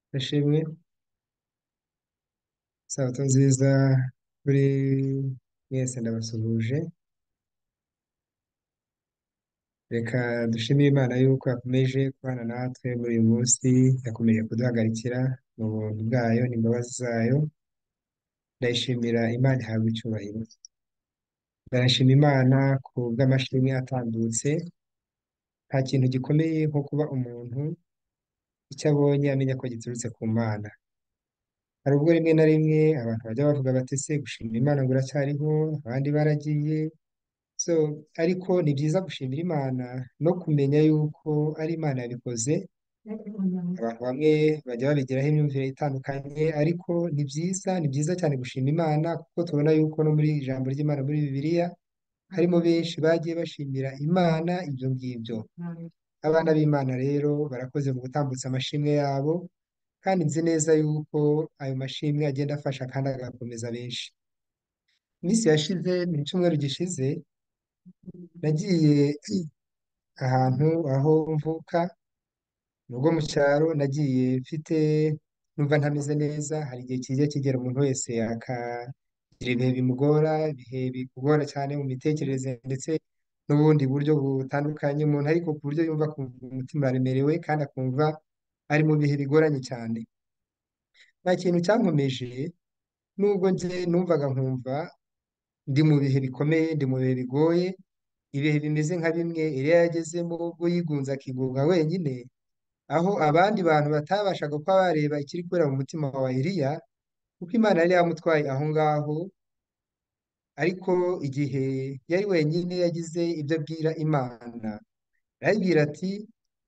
Ndashimye sabato nziza kuri mwese ndabasuhuje reka dushimire Imana yuko yakomeje kubana natwe muri uyu munsi yakomeje kuduhagarikira mu buntu bwayo n'imbabazi zayo ndayishimira Imana ihabwa icyubahiro ndashima Imana ku bw'amashimwe atambutse nta kintu gikomeye nko kuba umuntu icyo abonye amenya ko giturutse ku Mana hari ubwo rimwe na rimwe abantu bajya bavuga bati se gushimira Imana ngo uracyariho abandi baragiye so ariko ni byiza gushimira Imana no kumenya yuko ari Imana yabikoze abantu bamwe bajya babigiraho imyumvire itandukanye ariko ni byiza ni byiza cyane gushima Imana kuko tubona yuko no muri ijambo ry'Imana muri Bibiliya harimo benshi bagiye bashimira Imana ibyo ngibyo abana b'Imana rero barakoze mu gutambutsa amashimwe yabo kandi nzi neza yuko ayo mashimwe agenda afasha kandi agakomeza benshi iminsi yashize mu cyumweru gishize nagiye ahantu aho mvuka ni ubwo mu cyaro nagiye mfite numva ntameze neza hari igihe kijya kigera umuntu wese akagira ibihe bimugora ibihe bimugora cyane mu mitekerereze ndetse n'ubundi buryo butandukanye umuntu ariko ku buryo yumva akumva umutima uraremerewe kandi akumva ari mu bihe bigoranye cyane nta kintu cyankomeje nubwo njye numvaga nkumva ndi mu bihe bikomeye ndi mu bihe bigoye ibihe bimeze nka bimwe Eliya yagezemo ubwo yigunze akigunga wenyine aho abandi bantu batabashaga kuba bareba ikiri kubera mu mutima wa Eliya kuko Imana yari yamutwaye aho ngaho ariko igihe yari wenyine yagize ibyo abwira Imana arayibwira ati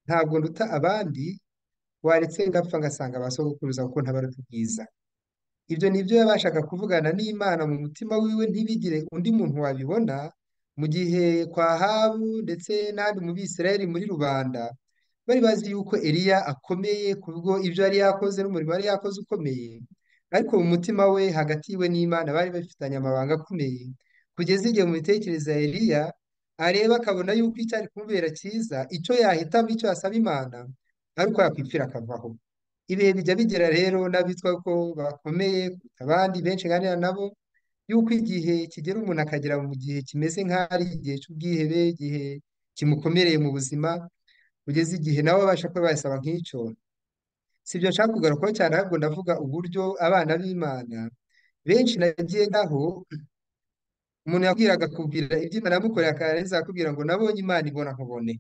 ntabwo nduta abandi waretse ngapfa ngasanga ba sogokuruza kuko ntabaruta ubwiza ibyo ni ibyo yabashaga kuvugana n'Imana mu mutima wiwe ntibigire undi muntu wabibona mu gihe kwa Ahabu ndetse n'ahandi mu Bisirayeli muri rubanda bari bazi yuko Eliya akomeye kubwo ibyo yari yakoze n'umurimo yari yakoze ukomeye ariko mu mutima we hagati yiwe n'Imana bari bafitanye amabanga akomeye kugeza igihe mu mitekerereze ya Eliya areba akabona yuko icyari kumubera cyiza icyo yahitamo icyo yasaba Imana ari uko yakwipfira akavaho ibihe bijya bigera rero n'abitwa ko bakomeye kuruta abandi benshi nganira nabo yuko igihe kigera umuntu akagera mu gihe kimeze nk'aho ari igihe cy'ubwihebe igihe kimukomereye mu buzima kugeza igihe nawe abasha kuba yasaba nk'icyo si ibyo nshaka kugarukaho cyane ahubwo ndavuga uburyo abana b'Imana benshi nagiye ndaho umuntu yakubwiraga akubwira ibyo Imana yamukoreye akarangiza akakubwira ngo nabonye Imana ibona nkubone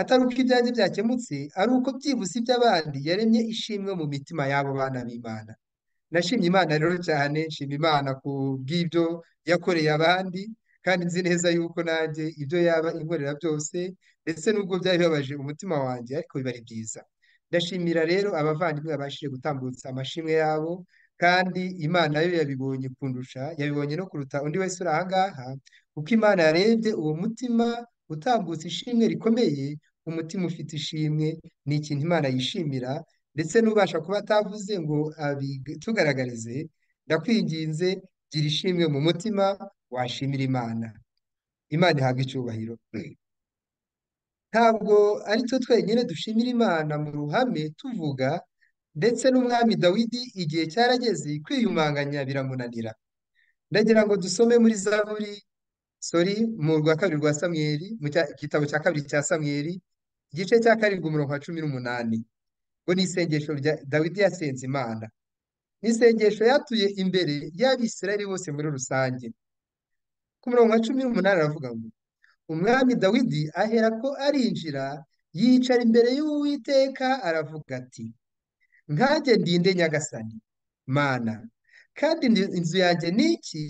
atari uko ibyanjye byakemutse ari uko byibuze iby'abandi yaremye ishimwe mu mitima y'abo bana b'Imana nashimye Imana rero cyane nshima Imana ku bw'ibyo yakoreye abandi kandi nzi neza yuko nanjye ibyo yaba inkorera byose ndetse n'ubwo byari bibabaje umutima wanjye ariko biba ari byiza ndashimira rero abavandimwe babashije gutambutsa amashimwe yabo kandi Imana yo yabibonye kundusha yabibonye no kuruta undi wese uri aha ngaha kuko Imana yarebye uwo mutima utambutse ishimwe rikomeye umutima ufite ishimwe ni ikintu Imana yishimira ndetse n'ubasha kuba atavuze ngo abitugaragarize ndakwinginze gira ishimwe mu mutima washimira Imana Imana ihabwa icyubahiro ntabwo ari twe twenyine dushimira Imana mu ruhame tuvuga ndetse n'umwami Dawidi igihe cyarageze kwiyumanganya biramunanira ndagira ngo dusome muri Zaburi sori mu rwa kabiri rwa Samweli mu cya- igitabo cya kabiri cya Samweli igice cya karindwi umurongo wa cumi n'umunani ngo ni isengesho rya Dawidi yasenze Imana ni isengesho yatuye imbere y'Abisirayeli bose muri rusange ku murongo wa cumi n'umunani aravuga ngo umwami Dawidi aherako arinjira yicara imbere y'Uwiteka aravuga ati nkanjye ndinde nyagasani mana kandi ndi- inzu yanjye ni iki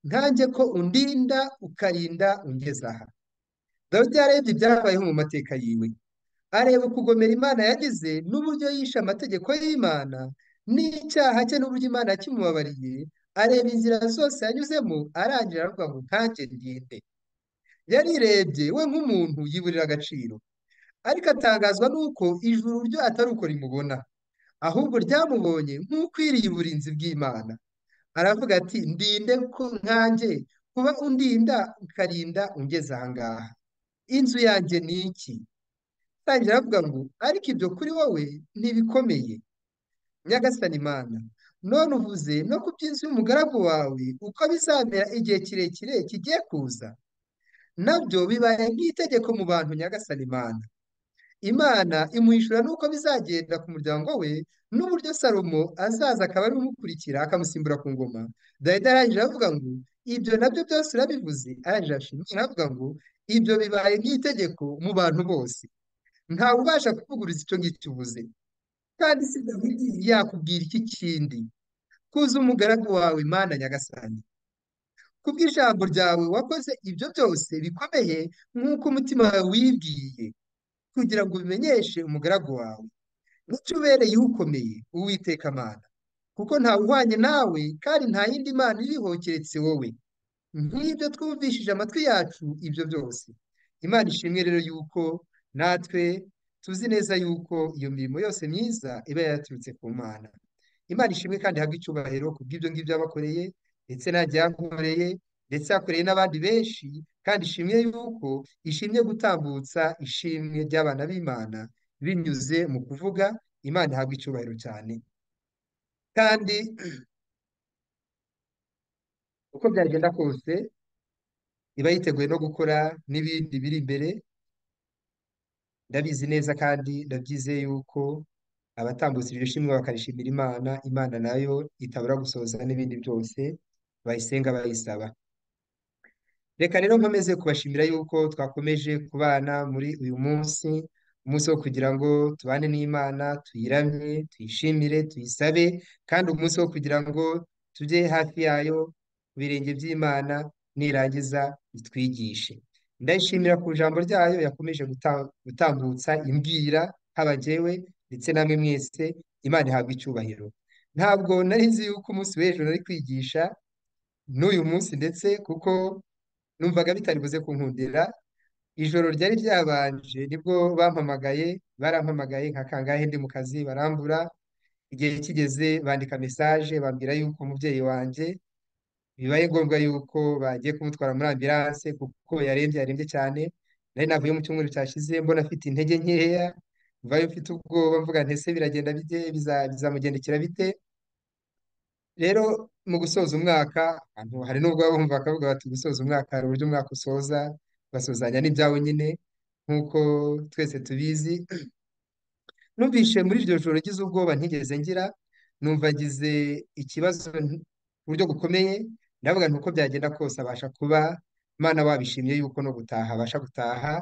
nkanjye ko undinda ukarinda ungeza aha dawidi yarebye ibyabayeho mu mateka yiwe areba ukugomera imana yagize n'uburyo yishe amategeko y'imana n'icyaha cye n'uburyo imana yakimubabariye areba inzira zose yanyuzemo arangira aravuga ngo nkanjye ndinde yarirebye we nk'umuntu yiburira agaciro ariko atangazwa n'uko ijuru ryo atari uko rimubona ahubwo ryamubonye nk'ukwiriye uburinzi bw'Imana aravuga ati ndinde ko nkanjye kuba undinda ukarinda ungeze aha ngaha inzu yanjye ni iki atangira avuga ngo ariko ibyo kuri wowe ntibikomeye nyagasani Imana none uvuze no ku by'inzu y'umugaragu wawe uko bizamera igihe kirekire kigiye kuza nabyo bibaye nk'itegeko mu bantu nyagasani Imana Imana imuhishura n'uko bizagenda ku muryango we n'uburyo Salomo azaza akaba ari we umukurikira akamusimbura ku ngoma Dawidi arangije avuga ngo ibyo nabyo byose urabivuze arangije ashima Imana avuga ngo ibyo bibaye nk'itegeko mu bantu bose ntawe ubasha kuvuguruza icyo ngicyo uvuze kandi si Dawidi yakubwira iki kindi kuza umugaragu wawe Mana nyagasani kubw'ijambo ryawe wakoze ibyo byose bikomeye nk'uko umutima wawe wibwiye kugira ngo ubimenyeshe umugaragu wawe n'icyo ubereye ukomeye uwiteka Mana kuko ntawuhwanye nawe kandi nta yindi mana iriho keretse wowe nk'ibyo twumvishije amatwi yacu ibyo byose Imana ishimwe rero yuko natwe tuzi neza yuko iyo mirimo yose myiza iba yaraturutse ku Mana Imana ishimwe kandi ihabwe icyubahiro ku bw'ibyo ngibyo yabakoreye ndetse nanjye yankoreye ndetse yakoreye n'abandi benshi kandi ishimwe yuko ishimye gutambutsa ishimwe ry'abana b'Imana binyuze mu kuvuga Imana ihabwe icyubahiro cyane kandi uko byagenda kose iba yiteguye no gukora n'ibindi biri imbere ndabizi neza kandi ndabyizeye yuko abatambutse iryo shimwe bakarishimira Imana Imana nayo itabura gusohoza n'ibindi byose bayisenga bayisaba reka rero nkomeze kubashimira yuko twakomeje kubana muri uyu munsi umunsi wo kugira ngo tubane n'Imana tuyiramye tuyishimire tuyisabe kandi umunsi wo kugira ngo tujye hafi yayo ku birenge by'Imana nirangiza itwigishe ndayishimira ku ijambo ryayo yakomeje guta- gutambutsa imbwira haba jyewe ndetse namwe mwese Imana ihabwa icyubahiro ntabwo nari nzi yuko umunsi w'ejo nari kwigisha n'uyu munsi ndetse kuko numvaga bitari buze kunkundira ijoro ryari ryabanje nibwo bampamagaye barampamagaye nka kangahe ndi mu kazi barambura igihe kigeze bandika mesaje bambwira yuko umubyeyi wanjye bibaye ngombwa yuko bagiye kumutwara muri ambilanse kuko yarembye yarembye cyane nari navuye mu cyumweru cyashize mbona afite intege nkeya mvayo mfite ubwoba mvuga nti ese biragenda bite biza- bizamugendekera bite rero mu gusoza umwaka ahantu hari n'ubwo baba bumva bakavuga bati gusoza umwaka hari uburyo umwaka usoza basozanya n'ibyawe nyine nk'uko twese tubizi numvise muri iryo joro ngize ubwoba ntigeze ngira numva ngize ikibazo nti- ku buryo bukomeye ndavuga nti uko byagenda kose abasha kuba Imana wabishimye yuko no gutaha abasha gutaha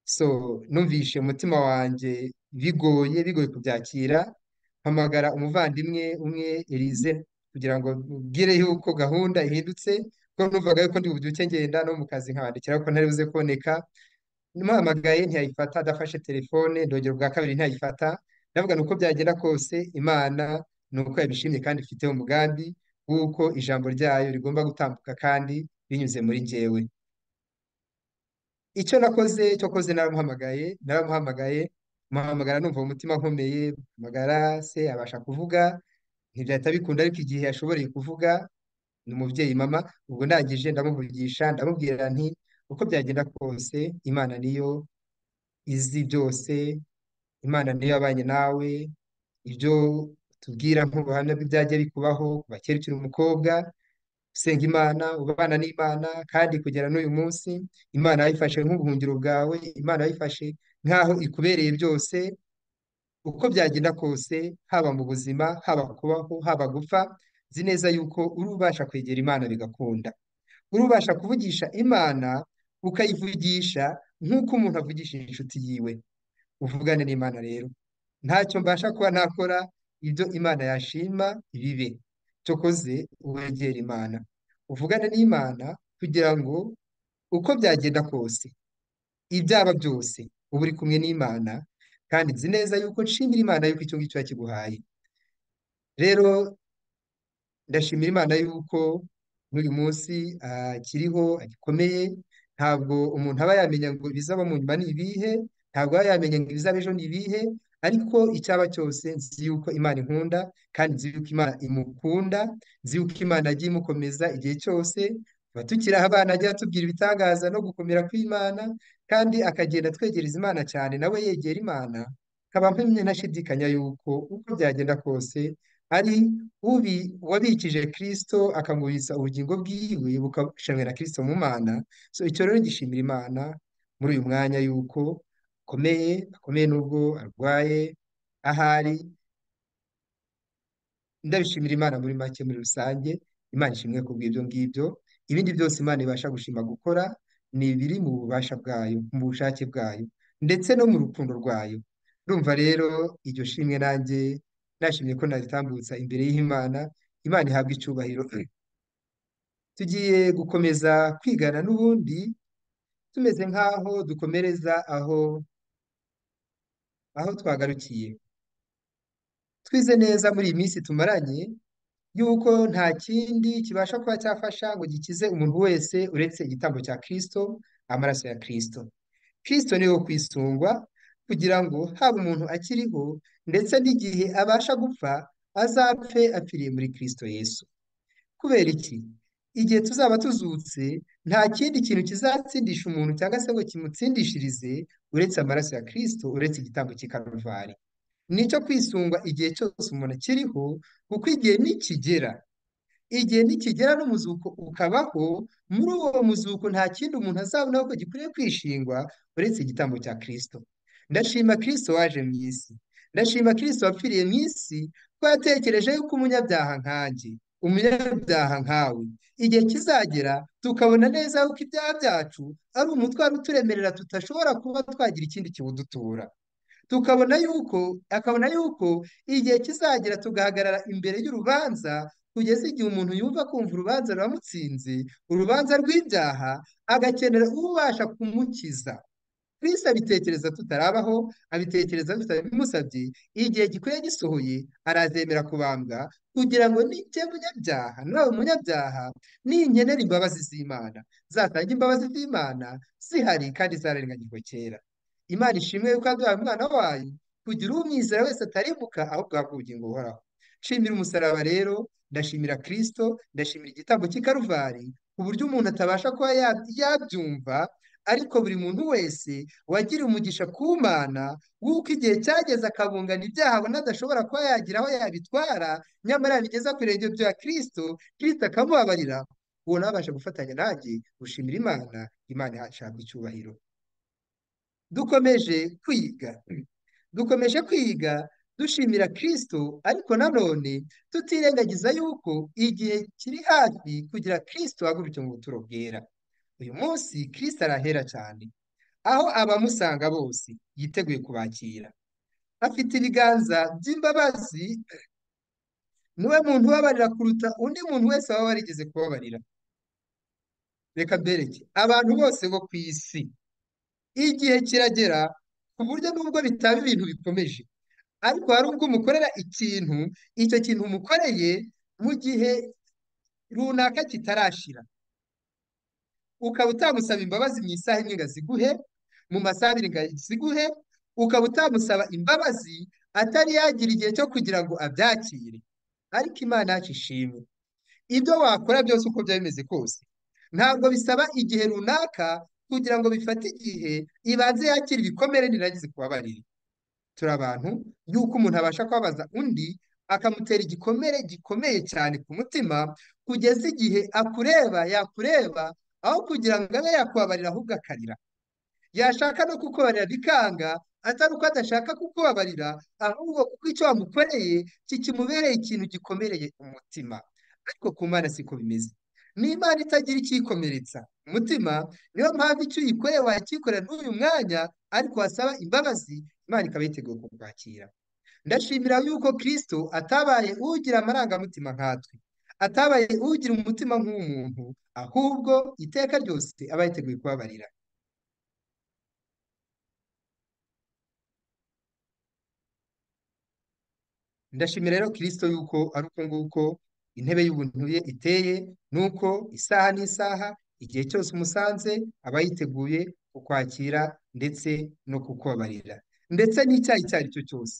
so numvishe umutima wanjye bigoye bigoye kubyakira mpamagara umuvandimwe umwe Elize kugira ngo mbwire yuko gahunda ihindutse kuko numvaga yuko ndi bubyuke ngenda no mu kazi nkabandikira ko ntari buze kuboneka mpamagaye ntiyayifata adafashe telefone ndongera ubwa kabiri ntiyayifata ndavuga ni uko byagenda kose Imana ni uko yabishimye kandi ifiteho umugambi w'uko ijambo ryayo rigomba gutambuka kandi binyuze muri njyewe icyo nakoze cyo koze naramuhamagaye naramuhamagaye muhamagara numva mu mutima nkomeye mpamagara se abasha kuvuga ntibyahita bikunda ariko igihe yashoboreye kuvuga ni umubyeyi mama ubwo ndangije ndamuvugisha ndamubwira nti uko byagenda kose Imana niyo izi byose Imana niyo yabanye nawe ibyo tubwira nk'ubuhamya bw'ibyagiye bikubaho kuva kera ukiri umukobwa usenga Imana ubana n'Imana kandi kugera n'uyu munsi Imana yayifashe nk'ubuhungiro bwawe Imana yayifashe nk'aho ikubereye byose uko byagenda kose haba mu buzima haba kubaho haba gupfa nzi neza yuko uri ubasha kwegera Imana bigakunda uri ubasha kuvugisha Imana ukayivugisha nk'uko umuntu avugisha inshuti yiwe uvugane n'Imana rero ntacyo mbasha kuba nakora ibyo Imana yashima bibe cyokoze wegere Imana uvugane n'Imana kugira ngo uko byagenda kose ibyaba byose uba uri kumwe n'Imana kandi nzi neza yuko nshimira Imana yuko icyo ngicyo yakiguhaye rero ndashimira Imana yuko n'uyu munsi akiriho agikomeye ntabwo umuntu aba yamenya ngo ibizaba mu nyuma ni ibihe ntabwo aba yamenya ngo ibizaba ejo ni ibihe ariko icyaba cyose nzi yuko Imana inkunda kandi nzi yuko Imana imukunda nzi yuko Imana yagiye imukomeza igihe cyose tuba tukiri abana ajya atubwira ibitangaza no gukomera kw'Imana kandi akagenda atwegereza Imana cyane nawe yegera Imana nkaba mpamye ntashidikanya yuko uko byagenda kose ari ubi wabikije Kristo akamubitsa ubugingo bwiwe bukashanwe na Kristo mu Mana so icyo rero gishimira Imana muri uyu mwanya yuko akomeye akomeye nubwo arwaye ahari ndabishimira Imana muri make muri rusange Imana ishimwe ku bw'ibyo ngibyo ibindi byose Imana ibasha gushima gukora ni ibiri mu bubasha bwayo mu bushake bwayo ndetse no mu rukundo rwayo urumva rero iryo shimwe nanjye nashimye ko naritambutsa imbere y'Imana Imana ihabwa icyubahiro tugiye gukomeza kwigana n'ubundi tumeze nk'aho dukomereza aho aho twagarukiye twize neza muri iyi minsi tumaranye yuko nta kindi kibasha kuba cyafasha ngo gikize umuntu wese uretse igitambo cya Kristo amaraso ya Kristo Kristo ni wo kwisungwa kugira ngo haba umuntu akiriho ndetse n'igihe abasha gupfa azapfe apfiriye muri Kristo Yesu kubera iki igihe tuzaba tuzutse nta kindi kintu kizatsindisha umuntu cyangwa se ngo kimutsindishirize uretse amaraso ya Kristo uretse igitambo cy'i Karuvali nicyo kwisungwa igihe cyose umuntu akiriho kuko igihe nikigera igihe nikigera n'umuzuko ukabaho muri uwo muzuko nta kindi umuntu azabona ko gikwiriye kwishingwa uretse igitambo cya Kristo ndashima Kristo waje mu isi ndashima Kristo wapfiriye mu isi ko yatekereje yuko umunyabyaha nkanjye umunyabyaha nkawe igihe kizagera tukabona neza yuko ibyaha byacu ari umutwaro uturemerera tudashobora kuba twagira ikindi kiwudutura tukabona yuko akabona yuko igihe kizagera tugahagarara imbere y'urubanza kugeza igihe umuntu yumva kumva urubanza ruramutsinze urubanza rw'ibyaha agakenera ubasha kumukiza Kristo abitekereza tutarabaho abitekereza tutabimusabye igihe gikwiye gisohoye arazemera kubambwa kugira ngo nijye munyabyaha nawe munyabyaha ninkenera imbabazi z'Imana zatanga imbabazi z'Imana zihari kandi zararenganyijwe kera Imana ishimwe yuko yaduhaye umwana wayo kugira umwizera wese ataribuka ahubwo ahabwa ubugingo buhoraho nshimira umusaraba rero ndashimira Kristo ndashimira igitambo cy'i Karuvali ku buryo umuntu atabasha kuba ya- yabyumva ariko buri muntu wese wagira umugisha ku Mana w'uko igihe cyageze akabungana ibyaha abona adashobora kuba yagira aho yabitwara nyamara yabigeza ku birenge bya Kristo Kristo akamubabarira uwo nawe abasha gufatanya nanjye gushimira Imana Imana ihashaka icyubahiro dukomeje kwiga dukomeje kwiga dushimira Kristo ariko nanone tutirengagiza yuko igihe kiri hafi kugira Kristo ahaguruke mu buturo bwera uyu munsi Kristo arahera cyane aho abamusanga bose yiteguye kubakira afite ibiganza by'imbabazi niwe muntu ubabarira kuruta undi muntu wese waba warigeze kubabarira reka mbereke abantu bose bo ku isi igihe kiragera ku buryo nubwo bitaba ibintu bikomeje ariko hari ubwo umukorera ikintu icyo kintu umukoreye mu gihe runaka kitarashira ukaba utamusaba imbabazi mu isaha imwe ngo aziguhe mu masaha abiri ngo aziguhe ukaba utamusaba imbabazi atari yagira igihe cyo kugira ngo abyakire ariko Imana yacu ishimwe ibyo wakora byose uko byaba bimeze kose ntabwo bisaba igihe runaka kugira ngo bifate igihe ibanze yakire ibikomere nirangize kubabarira turi abantu yuko umuntu abasha kubabaza undi akamutera igikomere gikomeye cyane ku mutima kugeza igihe akureba yakureba aho kugira ngo abe yakubabarira ahubwo akarira yashaka no kukubarira bikanga atari uko adashaka kukubabarira ahubwo kuko icyo wamukoreye kikimubereye ikintu gikomereye umutima ariko ku Mana siko bimeze ni Imana itagira ikiyikomeretsa umutima niyo mpamvu icyo uyikoreye wakikorera n'uyu mwanya ariko wasaba imbabazi Imana ikaba yiteguye kukwakira ndashimira yuko Kristo atabaye ugira amarangamutima nkatwe atabaye ugira umutima nk'uw'umuntu ahubwo iteka ryose aba yiteguye kubabarira Ndashimira rero Kristo yuko ari uko nguko intebe y'ubuntu ye iteye, nuko isaha n'isaha igihe cyose umusanze aba yiteguye kukwakira ndetse no kukubabarira ndetse n'icyaha icyo ari cyo cyose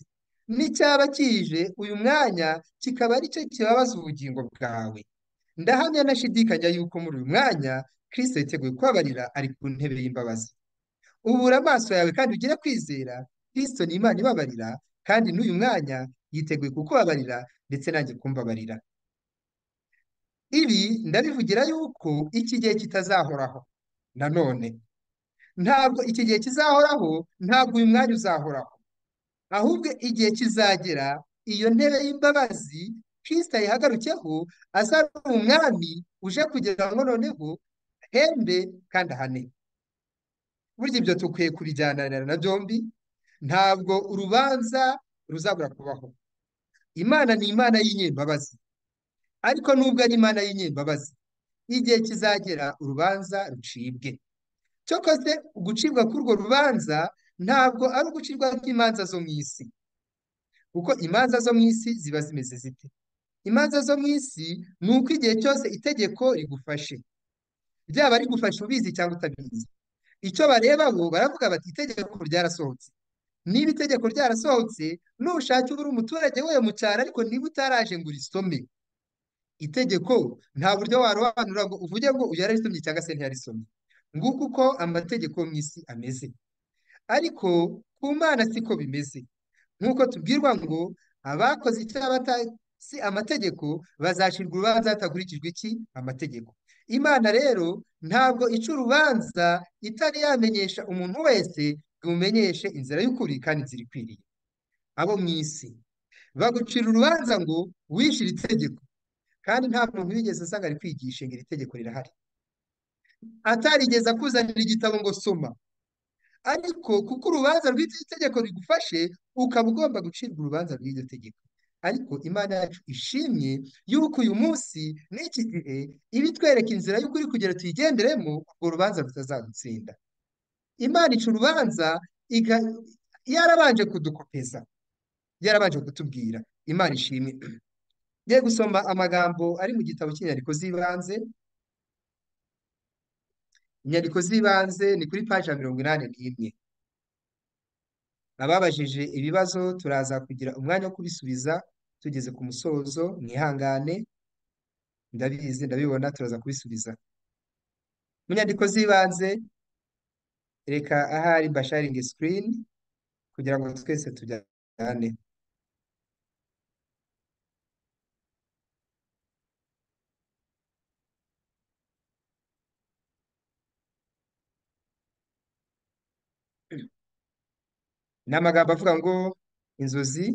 n'icyaba kije uyu mwanya kikaba ari cyo kibabaza ubugingo bwawe ndahamya ntashidikanya yuko muri uyu mwanya Kristo yiteguye kubabarira ari ku ntebe y'imbabazi ubura amaso yawe kandi ugire kwizera Kristo ni Imana ibabarira kandi n'uyu mwanya yiteguye kukubabarira ndetse nanjye kumbabarira ibi ndabivugira yuko iki gihe kitazahoraho nanone ntabwo iki gihe kizahoraho ntabwo uyu mwanya uzahoraho ahubwo igihe kizagera iyo ntebe y'imbabazi Kristo ayihagurukeho aza ari umwami uje kugira ngo noneho ahembe kandi ahane burya ibyo dukwiye kubijyananira na byombi ntabwo urubanza ruzabura kubaho imana ni imana y'inyembabazi ariko nubwo ari imana y'inyembabazi igihe kizagera urubanza rucibwe cyokose ugucibwa k'urwo rubanza ntabwo ari ugucibwa kw'imanza zo mu isi kuko imanza zo mu isi ziba zimeze zite imanza zo mu isi ni uko igihe cyose itegeko rigufashe ryaba rigufashe ubizi cyangwa utabizi icyo bareba bo baravuga bati itegeko ryarasohotse niba itegeko ryarasohotse nushake ubura umuturage we mu cyaro ariko niba utaraje ngo urisome itegeko nta buryo warobanura ngo uvuge ngo uyu yararisomye cyangwa se ntiyarisomye nguko uko amategeko yo mu isi ameze ariko ku mana siko bimeze nk'uko tubwirwa ngo abakoze icyaha batazi amategeko bazacirwa urubanza hatakurikijwe iki amategeko imana rero ntabwo ica urubanza itari yamenyesha umuntu wese ngo imumenyeshe inzira y'ukuri kandi inzira ikwiriye abo mu isi bagucira urubanza ngo wishyire itegeko kandi nta muntu wigeze asanga ari kwigisha ngo iri tegeko rirahari atarigeze akuzanira igitabo ngo soma ariko kuko urubanza rw'iryo tegeko rigufashe ukaba ugomba gucirwa urubanza rw'iryo tegeko ariko imana yacu ishimye y'uko uyu munsi n'iki gihe iba itwereka inzira y'ukuri kugira tuyigenderemo urwo rubanza rutazadutsinda imana ica urubanza iga- yarabanje kudukopeza yarabanje kutubwira imana ishimwe ngiye gusoma amagambo ari mu gitabo cy'inyandiko z'ibanze inyandiko z'ibanze ni kuri paji ya mirongo inani n'imwe ababajije ibibazo turaza kugira umwanya wo kubisubiza tugeze ku musozo mwihangane ndabizi ndabibona turaza kubisubiza mu nyandiko z'ibanze reka ahari basharingi sikirini kugira ngo twese tujyane ni amagambo avuga ngo inzozi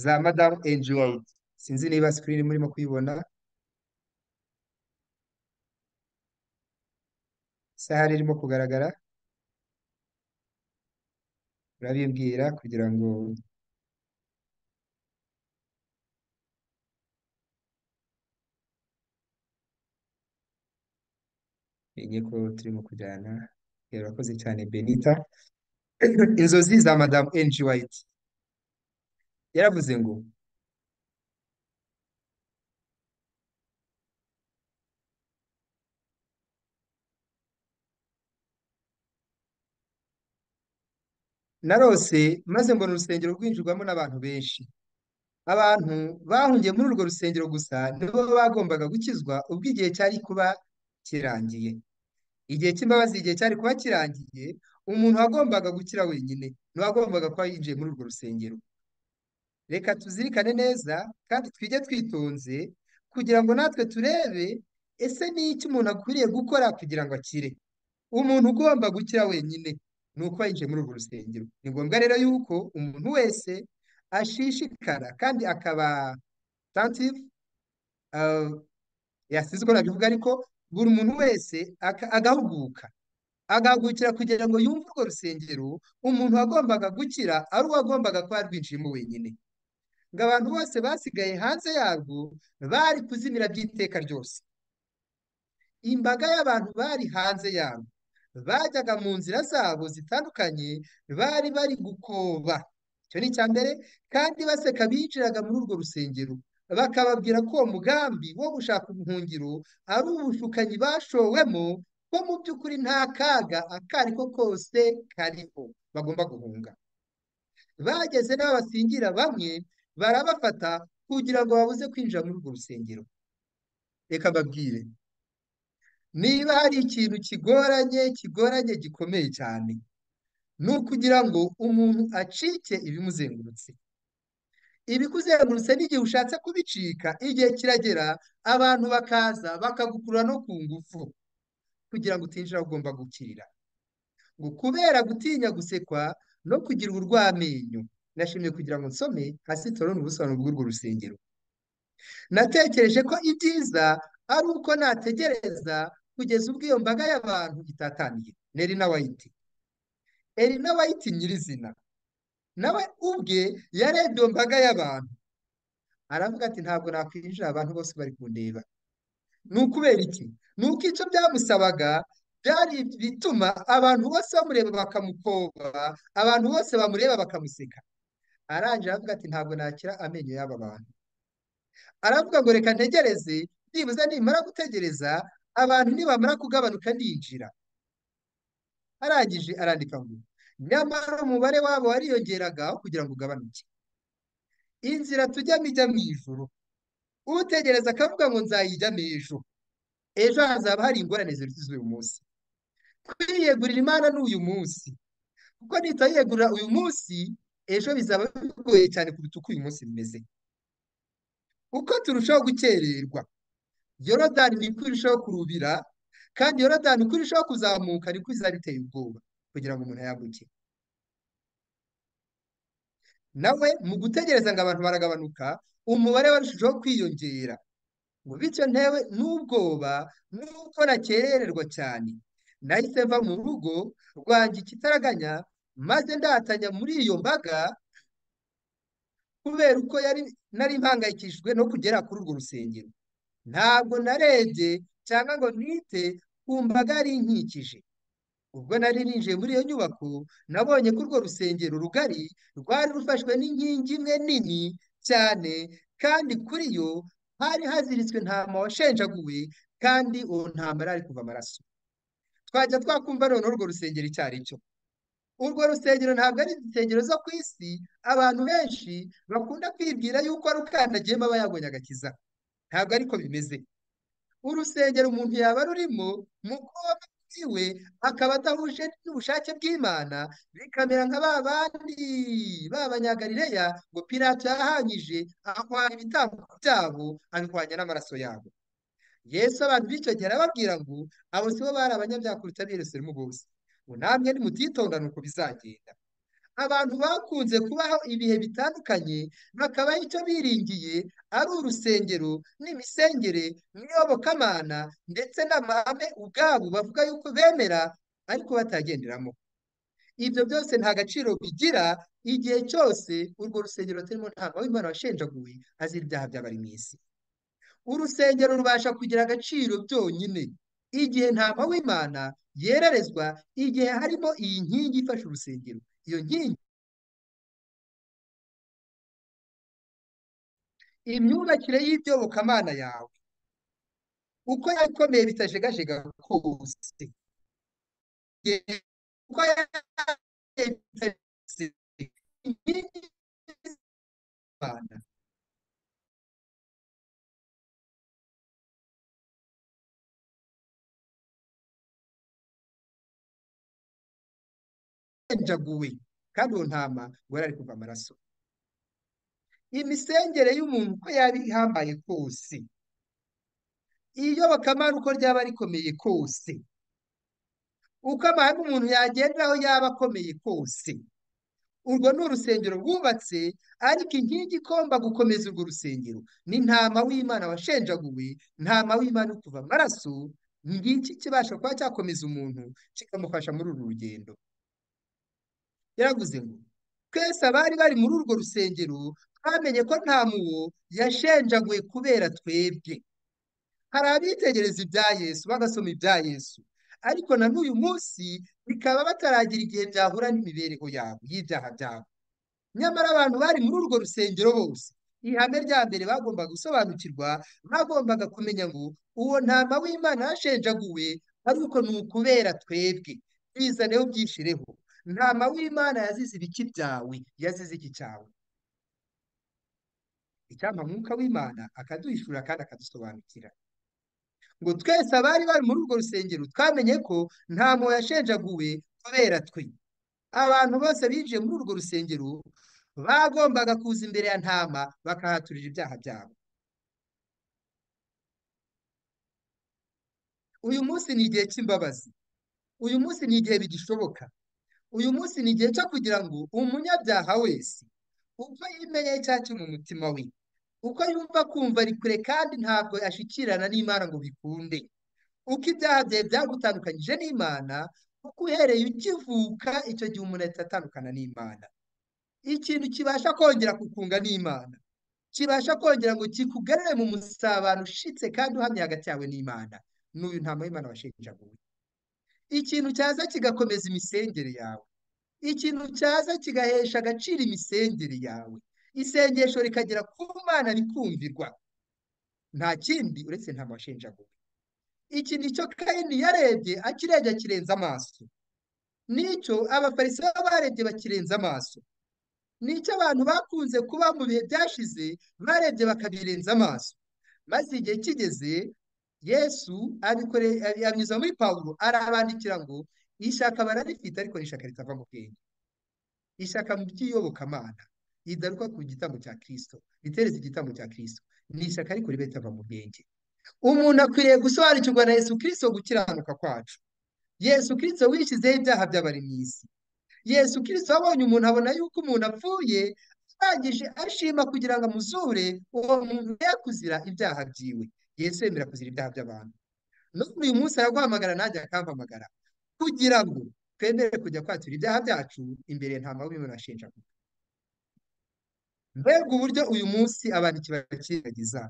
za madamu Angie Ward sinzi niba sikirini murimo kuyibona isahani irimo kugaragara urabimbwira kugira ngo menye ko turimo kujyana yari urakoze cyane benita inzozi za madamu Angie Ward yaravuze ngo narose maze mbona urusengero rwinjirwamo n'abantu benshi abantu bahungiye muri urwo rusengero gusa nibo bagombaga gukizwa ubwo igihe cyari kuba kirangiye igihe cy'imbabazi igihe cyari kuba kirangiye umuntu wagombaga gukira wenyine ni wagombaga kuba yinjiye muri urwo rusengero reka tuzirikane neza kandi twige twitonze kugira ngo natwe turebe ese ni iki umuntu akwiriye gukora kugira ngo akire umuntu ugomba gukira wenyine ni uko yinjiye muri urwo rusengero ni ngombwa rero yuko umuntu wese ashishikara kandi akaba tantive yasize uko nabivuga ariko buri muntu wese aka- agahuguka agahagurukira kugira ngo yumve urwo rusengero umuntu wagombaga gukira ari uwagombaga kuba yarwinjiyemo wenyine ngo abantu bose basigaye hanze yarwo bari kuzimira by'iteka ryose imbaga y'abantu bari hanze yarwo bajyaga mu nzira zabo zitandukanye bari bari gukoba icyo ni icya mbere kandi baseka binjiraga muri urwo rusengero bakababwira ko uwo mugambi wo gushaka ubuhungiro ari ubushukanyi bashowemo ko mu by'ukuri nta kaga ako ari ko kose kariho bagomba guhunga bageze n'aho basingira bamwe barabafata kugira ngo babuze kwinjira muri urwo rusengero reka mbabwire niba hari ikintu kigoranye kigoranye gikomeye cyane ni ukugira ngo umuntu acike ibimuzengurutse ibikuzengurutse n'igihe ushatse kubicika igihe kiragera abantu bakaza bakagukurura no ku ngufu kugira ngo utinjira aho ugomba gukirira ngo kubera gutinya gusekwa no kugira urw'amenyo nashimye kugira ngo nsome hasi turabona ubusobanuro bw'urwo rusengero natekereje ko ibyiza ari uko nategereza kugeza ubwo iyo mbaga y'abantu itataniye ni Elina White Elina White nyirizina nawe ubwe yarebye iyo mbaga y'abantu aravuga ati ntabwo nakwinjira abantu bose bari kundeba ni ukubera iki ni uko icyo byamusabaga byari bituma abantu bose bamureba bakamukoba abantu bose bamureba bakamuseka arangije aravuga ati ntabwo nakira amenyo y'aba bantu aravuga ngo reka ntegereze nibuza nimara gutegereza abantu nibamara kugabanuka ndinjira arangije arandika ngo nyamara umubare wabo wariyongeraga aho kugira ngo ugabanuke inzira tujyamo ijya mu ijoro utegereza akavuga ngo nzayijyamo ejo ejo hazaba hari ingorane ziruta iz'uyu munsi kwiyegurira imana ni uyu munsi kuko nitayegurira uyu munsi ejo bizaba bigoye cyane kuruta uko uyu munsi bimeze uko turushaho gukererwa yorodani niko irushaho kurubira kandi yorodani uko irushaho kuzamuka niko izaba iteye ubwoba kugira ngo umuntu ayaguke nawe mu gutegereza ngo abantu baragabanuka umubare warushijeho kwiyongera ngo bityo ntewe n'ubwoba n'uko nakerererwa cyane nahise mva mu rugo rwanjye ikitaraganya maze ndatanya muri iyo mbaga kubera uko yari nari mpangayikishijwe no kugera kuri urwo rusengero ntabwo narebye cyangwa ngo nite ku mbaga yari inkikije ubwo nari ninjiye muri iyo nyubako nabonye ko urwo rusengero rugari rwari rufashwe n'inkingi imwe nini cyane kandi kuri yo hari haziritswe intama washenjaguwe kandi uwo ntambara ari kuva amaraso twajya twakumva noneho urwo rusengero icyo ari cyo urwo rusengero ntabwo ari insengero zo ku isi abantu benshi bakunda kwibwira yuko ari ukandagiyemo aba yabonye agakiza ntabwo ariko bimeze urusengero umuntu yaba arurimo mu kuba iwe akaba adahuje n'ubushake bw'Imana bikamera nka ba bandi b'abanyagalileya ngo Pilato yahanyije ahwanya ibitambo byabo abihwanya n'amaraso yabo Yesu abantu b'icyo gihe arababwira ngo abo si bo bari abanyabyaha kuruta ab'i Yerusalemu bose ngo namwe nimutitondana uko bizagenda abantu bakunze kubaho ibihe bitandukanye bakabaho icyo biringiye ari urusengero n'imisengere n'iyobokamana ndetse n'amahame ubwabo bavuga yuko bemera ariko batagenderamo ibyo byose nta gaciro bigira igihe cyose urwo rusengero turimo nta w'imana washenjaguwe azira ibyaha by'abari mu isi urusengero rubasha kugira agaciro byonyine igihe nta w'imana yererezwa igihe harimo iyi nkingi ifashe urusengero iyo nkingi imyubakire y'ibyobokamana yawe uko yakomeye bitajegajega kose uko yakomeye inkingi z'imana yajenjaguwe kandi uwo ntama ngo yari ari kuva amaraso imisengere y'umuntu uko yaba ihambaye kose iyobokamana uko ryaba rikomeye kose uko amahame umuntu yagenderaho yaba akomeye kose urwo ni urusengero rwubatse ariko inkingi igomba gukomeza urwo rusengero ni ntama w'imana washenjaguwe ntama w'imana uri kuva amaraso ngiki kibasha kuba cyakomeza umuntu kikamufasha muri uru rugendo yaravuze ngo twese abari bari muri urwo rusengero twamenye ko nta muwo yashenjaguwe kubera twebwe hari abitegereza ibya Yesu bagasoma ibya Yesu ariko na n'uyu munsi bikaba bataragira igihe byahura n'imibereho yabo y'ibyaha byabo nyamara abantu bari muri urwo rusengero bose ihame rya mbere bagombaga gusobanukirwa bagombaga kumenya ngo uwo ntama w'Imana yashenjaguwe ariko ni ukubera twebwe bizane ubyinshireho ntama w'Imana yazize ibiki byawe yazize iki cyawe icyampa mwuka w'Imana akaduhishura kandi akadusobanukira ngo twese abari bari muri urwo rusengero twamenye ko nta muntu yashenjaguwe kubera twe abantu bose binjiye muri urwo rusengero bagombaga kuza imbere ya ntama bakahaturira ibyaha byabo uyu munsi ni igihe cy'imbabazi uyu munsi ni igihe bigishoboka uyu munsi ni igihe cyo kugira ngo umunyabyaha wese uko yimenyeye cya cyo mu mutima we uko yumva kumva ari kure kandi ntabwo ashikirana n'Imana ngo bikunde uko ibyaha byawe byagutandukanyije n'Imana kuko uhereye ukivuka icyo gihe umuntu ahita atandukana n'Imana ikintu kibasha kongera kukunga n'Imana kibasha kongera ngo kikugarure mu musabano ushitse kandi uhamye hagati yawe n'Imana n'uyu nta muhimana washenjaguwe ikintu cyaza kigakomeza imisengere yawe ikintu cyaza kigahesha agaciro imisengere yawe isengesho rikagera ku Mana rikumvirwa nta kindi uretse nta washenjaguwe iki nicyo Kayini yarebye akirebye akirenza amaso nicyo abafariseo barebye bakirenza amaso nicyo abantu bakunze kuba mu bihe byashize barebye bakabirenza amaso maze igihe kigeze yesu abikore abi- abinyuza muri pawulo arabandikira ngo ishyaka bararifite ariko ni ishyaka ritava mu bwenge ishyaka mu by'iyobokamana ridaruka ku gitambo cya kirisito riteretse igitambo cya kirisito ni ishyaka ariko ribe ritava mu bwenge umuntu akwiriye gusobanukirwa na yesu kirisito gukiranuka kwacu yesu kirisito wishyizeho ibyaha by'abari mu isi Yesu kirisito abonye umuntu abona yuko umuntu apfuye arangije ashima kugira ngo amuzure uwo muntu ye kuzira ibyaha byiwe Yesu yemera kuzira ibyaha by'abantu none uyu munsi araguhamagara nanjye akampamagara kugira ngo twemere kujya kwatura ibyaha byacu imbere nta mabi ashinja mbega uburyo uyu munsi abantu kibakibagiza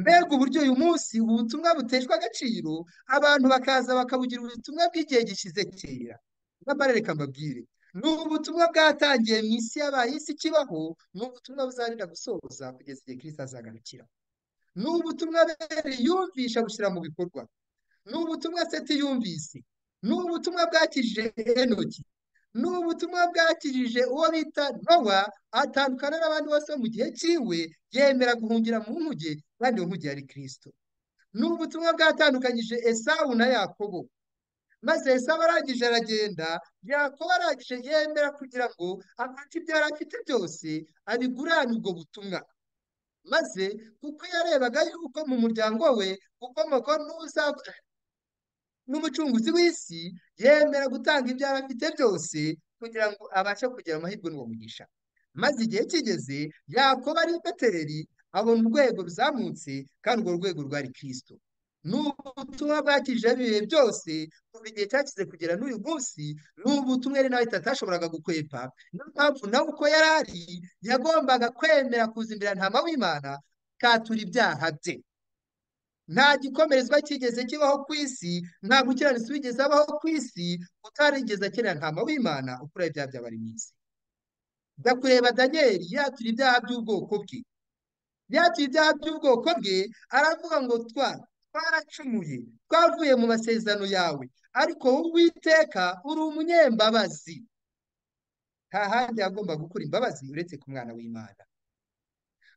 mbega uburyo uyu munsi ubutumwa buteshwa agaciro abantu bakaza bakabugira ubutumwa bw'igihe gishize kera nyamara reka mbabwire ni ubutumwa bwatangiye mu isi yabaye isi ikibaho ni ubutumwa buzarira gusoza kugeza igihe kirisita azagarukira ni ubutumwa bere yumvisha gushyira mu bikorwa ni ubutumwa seti yumvise ni ubutumwa bwakijije enoki ni ubutumwa bwakijije uwo bita nowa atandukana n'abandi bose bo mu gihe cyiwe yemera guhungira mu nkuge kandi iyo nkuge yari kirisito ni ubutumwa bwatandukanyije esawu na yakobo maze esawu arangije aragenda yakobo arangije yemera kugira ngo afate ibyo yari afite byose abigurane ubwo butumwa maze kuko yarebaga yuko mu muryango we ukomoka n'uza n'umucunguzi w'isi yemera gutanga ibyo yari afite byose kugira ngo abashe kugira amahirwe n'uwo mugisha maze igihe kigeze yakoba ari i betereri abona urwego ruzamutse kandi urwo rwego rwari kirisito ni ubutumwa bwakije ibihe byose kuva igihe cyakize kugera n'uyu munsi ni ubutumwa yari nawe atashoboraga gukwepa niyo mpamvu nawe uko yari ari yagombaga kwemera kuza imbere ya ntama w'Imana akatura ibyaha bye nta gikomerezwa cyigeze kibaho ku isi nta gukiranutsi wigeze abaho ku isi utarigeze akenera ntama w'Imana ukuraho ibyaha by'abari mu isi jya kureba Daniyeli yatura ibyaha by'ubwoko bwe yatura ibyaha by'ubwoko bwe aravuga ngo twa twaracumuye twavuye mu masezerano yawe ariko wowe Uwiteka uri umunyembabazi nta handi yagomba gukura imbabazi uretse ku mwana w'Imana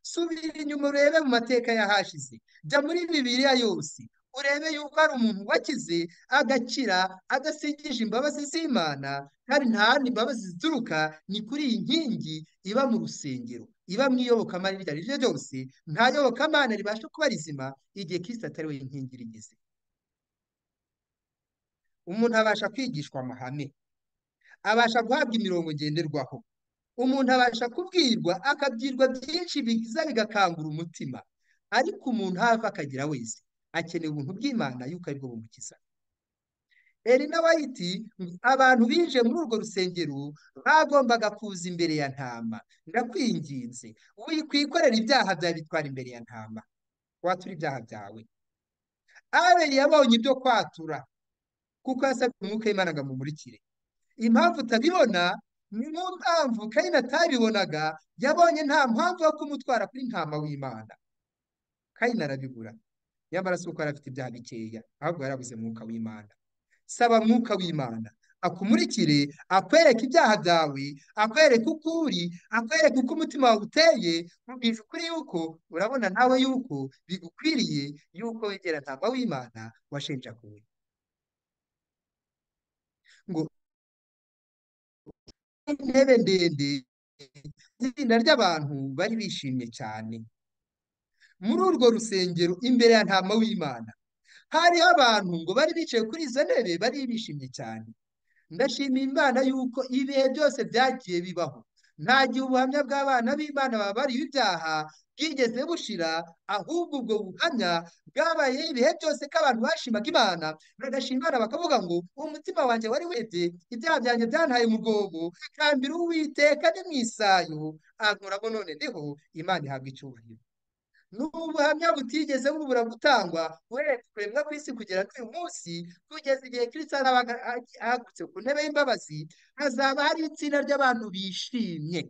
subira inyuma urebe mu mateka y'ahashize jya muri bibiliya yose urebe yuko hari umuntu wakize agakira adasingije imbabazi z'Imana kandi nta handi imbabazi zituruka ni kuri iyi nkingi iba mu rusengero iba mu iyobokamana iryo ari ryo ryose nta yobokamana ribasha kuba rizima igihe Kristo atari we nkingi rigize umuntu abasha kwigishwa amahame abasha guhabwa imirongo ngenderwaho umuntu abasha kubwirwa akabwirwa byinshi biza bigakangura umutima ariko umuntu aho ava akagera wese akeneye ubuntu bw'Imana yuko aribwo bumukiza Elina White ngo abantu binjiye muri urwo rusengero bagombaga kuza imbere ya ntama ndakwinginze wikwikorera ibyaha byawe bitwara imbere ya ntama watura ibyaha byawe Abeli yabonye ibyo kwatura kuko yasabye umwuka w'Imana ngo amumurikire impamvu utabibona niyo mpamvu Kayini atabibonaga yabonye nta mpamvu yo kumutwara kuri ntama w'Imana Kayini arabibura nyamara si uko yari afite ibyaha bikeya ahubwo yari yabuze mwuka w'Imana saba mwuka w'Imana akumurikire akwereke ibyaha byawe akwereke uko uri akwereke uko umutima wawe uteye mubwije ukuri yuko urabona nawe yuko bigukwiriye yuko wegera ntama w'Imana washenjaguwe ngo intebe ndende itsinda ry'abantu bari bishimye cyane muri urwo rusengero imbere ya ntama w'Imana hariho abantu ngo bari bicaye kuri izo ntebe bari bishimye cyane ndashimira Imana yuko ibihe byose byagiye bibaho nta gihe ubuhamya bw'abana b'Imana babariwe ibyaha bwigeze bushira ahubwo ubwo buhamya bwabayeho ibihe byose ko abantu bashimaga Imana bagashima Imana bakavuga ngo umutima wanjye wari webye ibyaha byanjye byantaye mu rwobo kambira Uwiteka ni mu isayo ankuramo none ndiho Imana ihabwa icyubahiro n'ubuhamya butigeze bubura gutangwa uhereye kuremwa kw'isi kugera n'uyu munsi kugeza igihe Kristo azaba ahagurutse ku ntebe y'imbabazi hazaba hari itsinda ry'abantu bishimye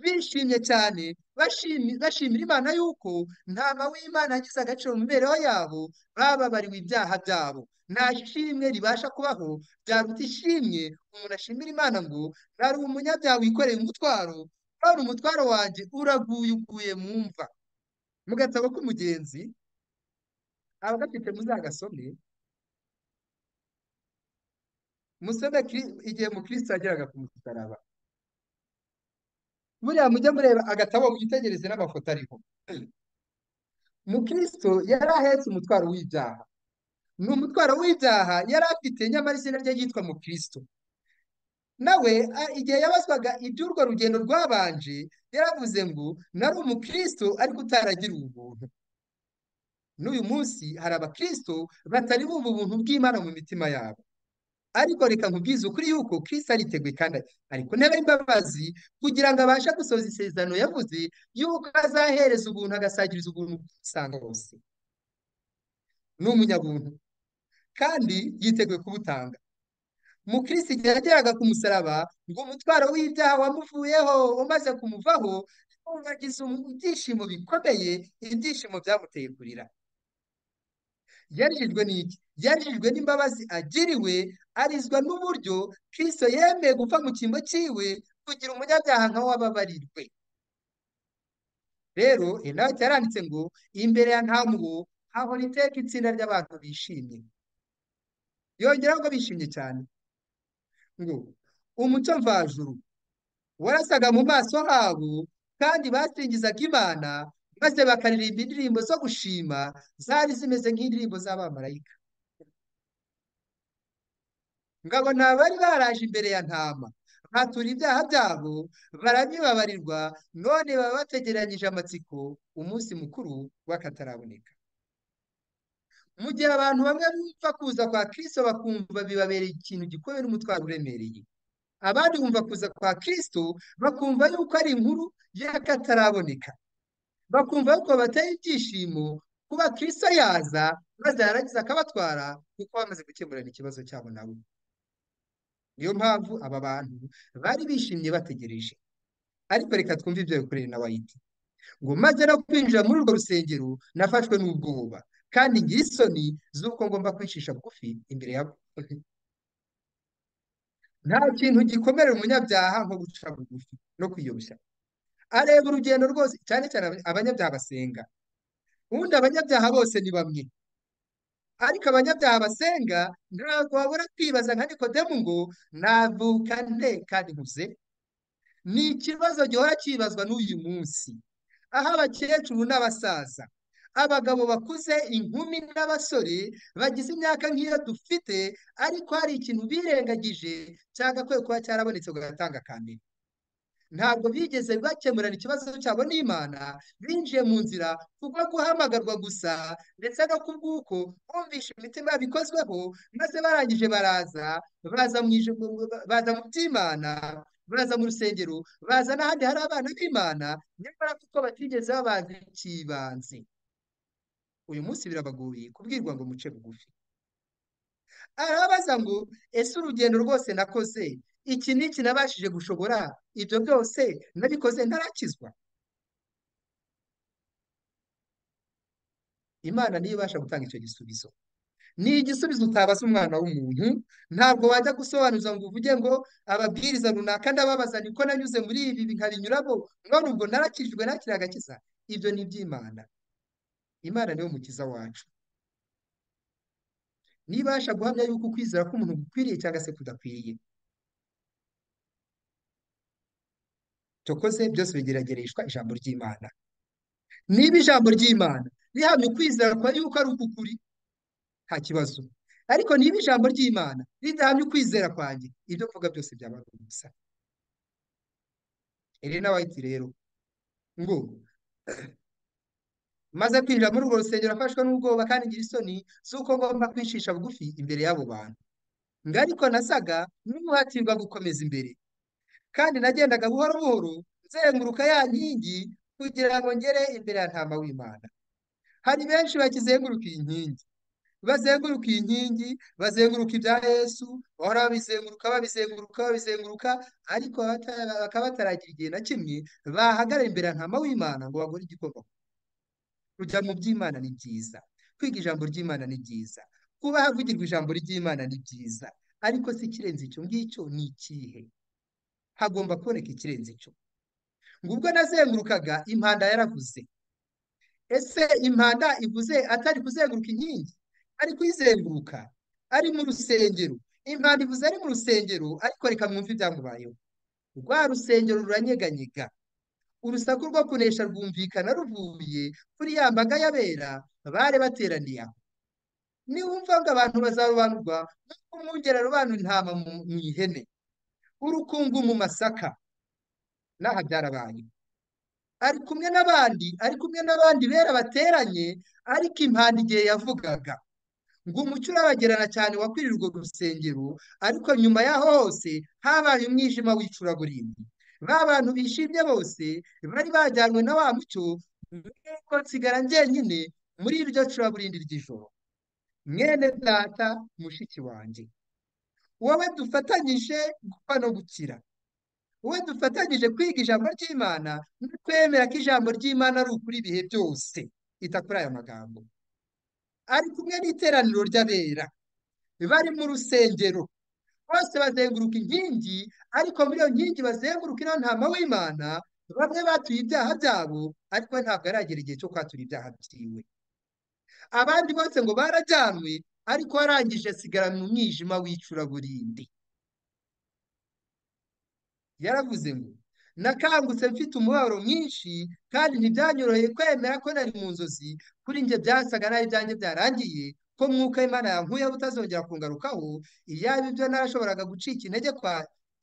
bishimye cyane bashimi- bashimira Imana yuko ntama w'Imana yagize agaciro mu mibereho yabo bababariwe ibyaha byabo nta shimwe ribasha kubaho byaruta ishimwe umuntu ashimira Imana ngo nari umunyabyaha wikoreye umutwaro none umutwaro wanjye uraguye uguye mu mva mu gatabo k'umugenzi abagafite muzagasome musome Kri- igihe mukristo yageraga ku musaraba buriya mujye mureba agatabo mwitegereze n'amafoto ariho mukristo yari ahetse umutwaro w'ibyaha ni umutwaro w'ibyaha yari afite nyamara izina rye ryitwa mukristo nawe a- igihe yabazwaga iby'urwo rugendo rwabanje yaravuze ngo nari umukristo ariko utaragiriwe ubuntu n'uyu munsi hari abakristo batari bumva ubuntu bw'Imana mu mitima yabo ariko reka nkubwize ukuri yuko Kristo ariteguye kandi ari ku ntebe y'imbabazi kugira ngo abashe gusohoza isezerano yavuze yuko azahereza ubuntu agasagiriza ubuntu usanga bose ni umunyabuntu kandi yiteguye kubutanga mu Kristo igihe yageraga ku musaraba ngo umutwaro w'ibyaha wamuvuyeho umaze kumuvaho agize ibyishimo bikomeye ibyishimo byamuteye kurira yarijwe n'iki yarijwe n'imbabazi agiriwe arizwa n'uburyo Kristo yemeye gupfa mu cyimbo cyiwe kugira umunyabyaha nka we ababarirwe rero inaho cyaranditse ngo imbere ya ntamuwo hahora iteka itsinda ry'abantu bishimye yongeraho ngo bishimye cyane ngo umuco mvajuru warasaga mu maso habo kandi basingizaga Imana maze bakaririmba indirimbo zo gushima zari zimeze nk'indirimbo z'abamarayika ngabo ni abari baraje imbere ya ntama batura ibyaha byabo barabibabarirwa none baba bategeranyije amatsiko umunsi mukuru w'akataraboneka mu gihe abantu bamwe bumva kuza kwa Kristo bakumva bibabereye ikintu gikomeye n'umutwaro uremereye abandi bumva kuza kwa Kristo bakumva yuko ari inkuru y'akataraboneka bakumva yuko bateye ibyishimo kuba Kristo yaza maze yarangiza akabatwara kuko bamaze gukemurana ikibazo cyabo nabo niyo mpamvu aba bantu bari bishimye bategereje ariko reka twumve ibyo bikoreye na wayiti ngo maze no kwinjira muri urwo rusengero nafashwe n'ubwoba kandi ngira isoni z'uko ngomba kwicisha bugufi imbere ya nta kintu gikomera umunyabyaha nko guca bugufi no kwiyoroshya areba urugendo rwose cyane cyane aba- abanyabyaha basenga ubundi abanyabyaha bose ni bamwe ariko abanyabyaha basenga ntabwo babura kwibaza nka Nikodemu ngo navuka nte kandi nkuze ni ikibazo gihora cyibazwa n'uyu munsi aho abakecuru n'abasaza abagabo bakuze inkumi n'abasore bagize imyaka nk'iyo dufite ariko hari ikintu birengagije cyagakwiye kuba cyarabonetse ngo gatanga kambere ntabwo bigeze bakemurana ikibazo cyabo n'Imana binjiye mu nzira kubwo guhamagarwa gusa ndetse no kubw'uko bumvishe imitima yabo ikozweho maze barangije baraza baza mu ijuru baza mu by'Imana baza mu rusengero baza n'ahandi hari abana b'Imana nyamara kuko batigeze babaza icy'ibanze uyu munsi birabagoye kubwirwa ngo muce bugufi arabaza ngo ese urugendo rwose nakoze iki n'iki nabashije gushobora ibyo byose nabikoze ntarakizwa imana niyo ibasha gutanga icyo gisubizo ni igisubizo utabaza umwana w'umuntu ntabwo wajya gusobanuza ngo uvuge ngo ababwiriza runaka ndababaza niko nanyuze muri ibi nkabinyuramo mwari ubwo narakijwe nakira agakiza ibyo ni iby'imana imana niyo mukiza wacu nibasha guhamya yuko ukwizera k'umuntu gukwiriye cyangwa se kudakwiriye tukoze byose bigeragereshwa ijambo ry'imana niba ijambo ry'imana rihamya ukwizera kwa yuko ari ukukuri nta kibazo ariko niba ijambo ry'imana ridahamya ukwizera kwanjye ibyo mvuga byose byaba ari ubusa Elena White rero ngo maze kwinjira muri urwo rusengero afashwe n'ubwoba kandi ngira isoni z'uko ngomba kwicisha bugufi imbere y'abo bantu ngo ariko nasaga n'umuhatirwa gukomeza imbere kandi nagendaga buhoro buhoro nzenguruka ya nkingi kugira ngo ngere imbere ya ntama w'imana hari benshi bakizenguruka iyi nkingi bazenguruka iyi nkingi bazenguruka ibya yesu bahora babizenguruka babizenguruka babizenguruka ariko bata- bakaba bataragira igihe na kimwe bahagarara imbere ya ntama w'imana ngo bagore igikoma kujya mu by'imana ni byiza kwiga ijambo ry'imana ni byiza kuba havugirwa ijambo ry'imana ni byiza ariko si ikirenze icyo ngicyo ni ikihe hagomba kuboneka ikirenze icyo ngo ubwo nazengurukaga impanda yaravuze ese impanda ivuze atari kuzenguruka inkingi ari kuyizenguruka ari mu rusengero impanda ivuze ari mu rusengero ariko reka mwumve ibyamubayeho rwa rusengero ruranyeganyega urusaku rwo kunesha rwumvikana ruvuye kuri ya mbaga y'abera bari bateraniye aho niwumva ngo abantu bazarobanurwa nk'uko umwungeri arobanura intama mu mu ihene urukungu mu masaka n'aha byarabaye ari kumwe n'abandi ari kumwe n'abandi bera bateranye ariko impanda igihe yavugaga ngo umucyo urabagerana cyane wakwirira urwo rusengero ariko nyuma y'aho hose habaye umwijima w'icuraburindi ba bantu bishimye bose bari bajyanywe na wa mucyo nuko nsigara njyenyine muri iryo curaburindi ry'ijoro mwene data mushiki wanjye wowe dufatanyije gupfa no gukira wowe dufatanyije kwiga ijambo ry'imana no kwemera ko ijambo ry'imana ari ukuri ibihe byose ita kuri aya magambo ari kumwe n'iteraniro ry'abera bari mu rusengero bose bazenguruka inkingi ariko muri iyo nkingi bazenguruka iriho ntama w'imana bamwe batuye ibyaha byabo ariko we ntabwo aragera igihe cyo kwatura ibyaha byiwe abandi bose ngo barajyanwe ariko warangije asigara mu mwijima w'icuraburindi yaravuze ngo nakangutse mfite umubabaro mwinshi kandi ntibyanyoroheye kwemera ko nari mu nzozi kuri njye byasaga nabi ibyanjye byarangiye ko mwuka w'Imana yankuyeho butazongera kungarukaho iyaba ibyo narashoboraga gucika intege kwa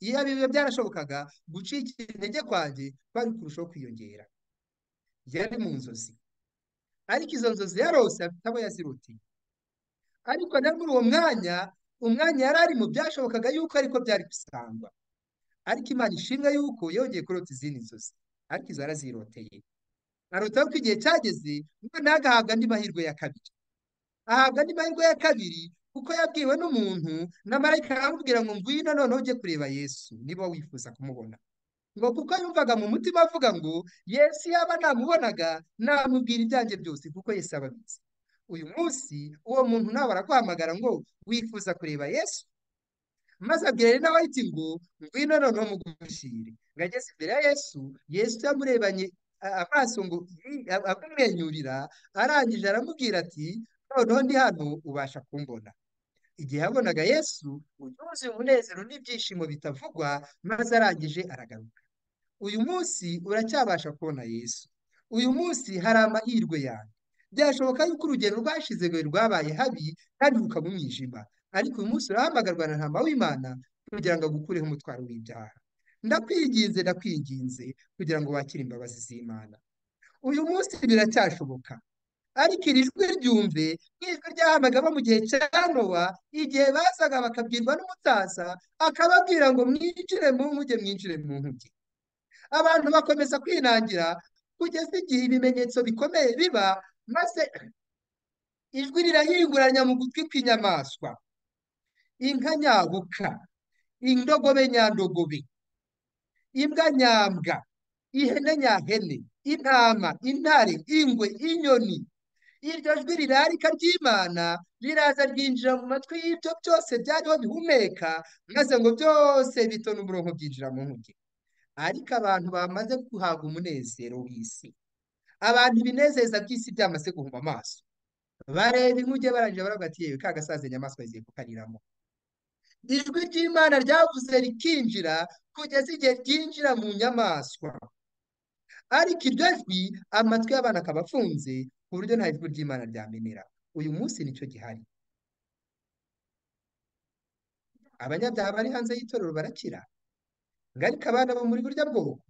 iyaba ibyo byarashobokaga gucika intege kwanjye kwari kurushaho kwiyongera yari mu nzozi ariko izo nzozi yarose afite abo yazirutiye ariko na muri uwo mwanya umwanya yari arimo byashobokaga yuko ariko byari gusangwa ariko imana ishimwe yuko yongeye kurota izindi nzozi ariko izo araziroteye arotaho ko igihe cyageze noneho agahabwa andi mahirwe ya kabiri ahabwa andi mahirwe ya kabiri kuko yabwiwe n'umuntu na marayika aramubwira ngo ngwino noneho ujye kureba yesu niba wifuza kumubona ngo kuko yumvaga mu mutima avuga ngo yesu yaba namubonaga namubwira ibyanjye byose kuko yesu ababizi uyu munsi uwo muntu nawe araguhamagara ngo wifuza kureba yesu maze abwira Elena White ngo ngwino noneho mugushire ngo ageze imbere ya yesu yesu yamurebanye a- amaso ngo "Yi", a- amumwenyurira arangije aramubwira ati noneho ndi hano ubasha kumbona igihe yabonaga yesu yuzuye umunezero n'ibyishimo bitavugwa maze arangije aragaruka uyu munsi uracyabasha kubona yesu uyu munsi hari amahirwe yawe byashoboka yuko urugendo rwashize ngo rwabaye habi kandi rukaba umwijima ariko uyu munsi urahamagarwa na ntama w'imana kugira ngo agukureho umutwaro w'ibyaha ndakwinginze ndakwinginze kugira ngo wakire imbabazi z'imana uyu munsi biracyashoboka ariko iri jwi ryumve nk'ijwi ryahamagaba mu gihe cya nowa igihe bazaga bakabwirwa n'umutasa akababwira ngo mwinjire mu nkuge mwinjire mu nkuge abantu bakomeza kwinangira kugeza igihe ibimenyetso bikomeye biba maze ijwi rirahinguranya mu gutwi kw'inyamaswa inka nyabuka indogobe nyandogobe imbwa nyambwa ihene nyahene intama intare ingwe inyoni iryo jwi rirarika ry'Imana riraza ryinjira mu matwi y'ibyo byose byariho bihumeka maze ngo byose bitona umurongo byinjira mu nkuge ariko abantu bamaze guhabwa umunezero w'isi abantu ibinezeza by'isi byamaze guhuma amaso bareba inkuge barangije baravuga ati yewe ka gasaza inyamaswa zigiye kukariramo ijwi ry'Imana ryavuze rikinjira kugeza igihe ryinjira mu nyamaswa ariko iryo jwi amatwi y'abana akaba afunze ku buryo nta jwi ry'Imana ryamenera uyu munsi nicyo gihari abanyabyaha bari hanze y'itorero barakira ariko abana bo muri burya bwoko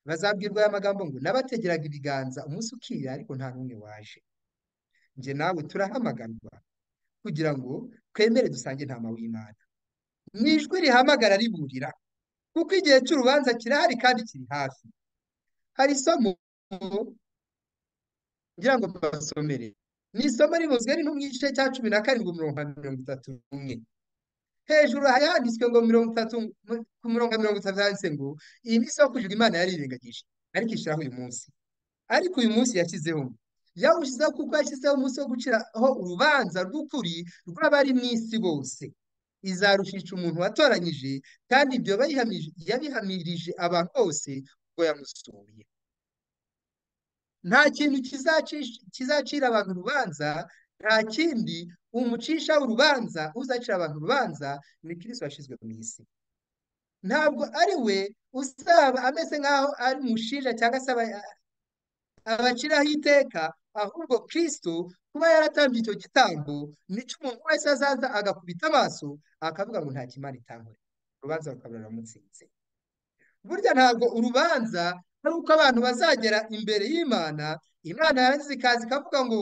bazabwirwa aya magambo ngo nabategeraga ibiganza umunsi ukira ariko nta n'umwe waje njye nawe turahamagarwa kugira ngo twemere dusange intama w'Imana ni ijwi rihamagara riburira kuko igihe cy'urubanza kirahari kandi kiri hafi hari isomo ngira ngo mbasomere ni isomo ribuzwe ni mu gice cya cumi na karindwi umurongo wa mirongo itatu n'umwe hejuru hari handitswe ngo mirongo itatu ku murongo wa mirongo itatu handitse ngo iyi ni isoko ijuru imana yarirengagije ariko ishyiraho uyu munsi ariko uyu munsi yashyizeho yawushyizeho kuko yashyizeho umunsi wo guciraho urubanza rw'ukuri rw'abari mu isi bose izarushisha umuntu watoranyije kandi ibyo bayihamije- yabihamirije abantu bose ubwo yamusuye nta kintu kizacisha- kizacira abantu urubanza nta kindi umucisha urubanza uzacira abantu urubanza ni kirisito washyizwe mu isi ntabwo ari we uzaba ameze nk'aho ari umushinja cyangwa se aba- abaciraho iteka ahubwo kirisito kuba yaratambye icyo gitambo nicyo umuntu wese azaza agakubita amaso akavuga ngo nta kimana itankorera urubanza rukaba ruramutsinze burya ntabwo urubanza ari uko abantu bazagera imbere y'Imana Imana yarangiza ikaza ikavuga ngo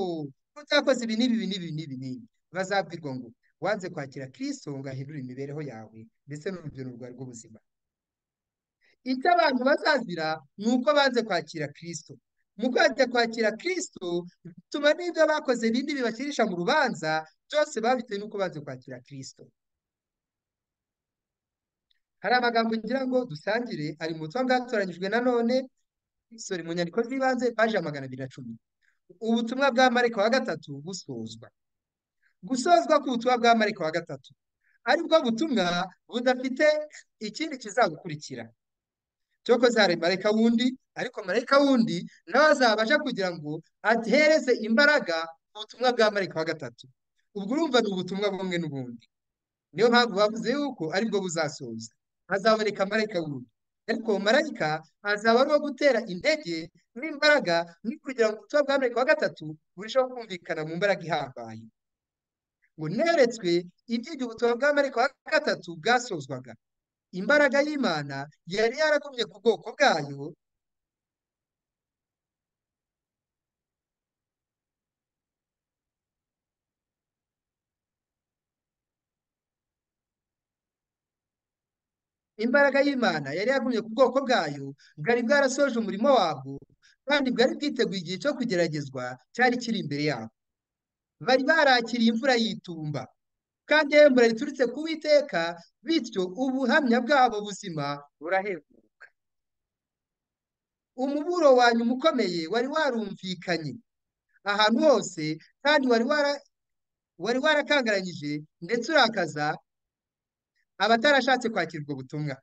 utakoze ibi n'ibi ibi n'ibi n'ibi n'ibi bazabwirwa ngo wanze kwakira Kristo ngo ahindure imibereho yawe ndetse n'urugero rwawe rw'ubuzima icyo abantu bazazira ni uko banze kwakira Kristo mu kwanze kwakira Kristo bituma n'ibyo bakoze bindi bibakirisha mu rubanza byose babitewe n'uko banze kwakira Kristo hari amagambo ngira ngo dusangire ari mu butumwa bwatoranyijwe na none sore mu nyandiko z'ibanze paji ya magana abiri na cumi ubutumwa bwa mariko wa gatatu busozwa gusozwa k'ubutumwa bwa mariko wa gatatu aribwo butumwa budafite ikindi kizabukurikira cyokoze hari marayika wundi ariko marayika wundi nawe azabasha kugira ngo atereze imbaraga ubutumwa bwa marayika wa gatatu ubwo urumva ni ubutumwa bumwe n'ubundi niyo mpamvu bavuze yuko aribwo buzasoza hazaboneka marayika wundi ariko uwo marayika azaba ari uwo gutera intege n'imbaraga no kugira ngo ubutumwa bwa marayika wa gatatu burusheho kumvikana mu mbaraga ihambaye ngo neretswe iby'ibyo ubutumwa bwa marayika wa gatatu bwasozwaga imbaraga y'Imana yari yaragumye ku bwoko bwayo imbaraga y'Imana yari yagumye ku bwoko bwayo bwari bwarasoje umurimo wabwo kandi bwari bwiteguye igihe cyo kugeragezwa cyari kiri imbere yabo bari barakiriye imvura y'itumba kandi imvura riturutse ku Uwiteka bityo ubuhamya bwabo buzima buraheruka umuburo wa nyuma ukomeye wari warumvikanye ahantu hose kandi wari wara wari warakangaranyije ndetse urakaza abatarashatse kwakira ubwo butumwa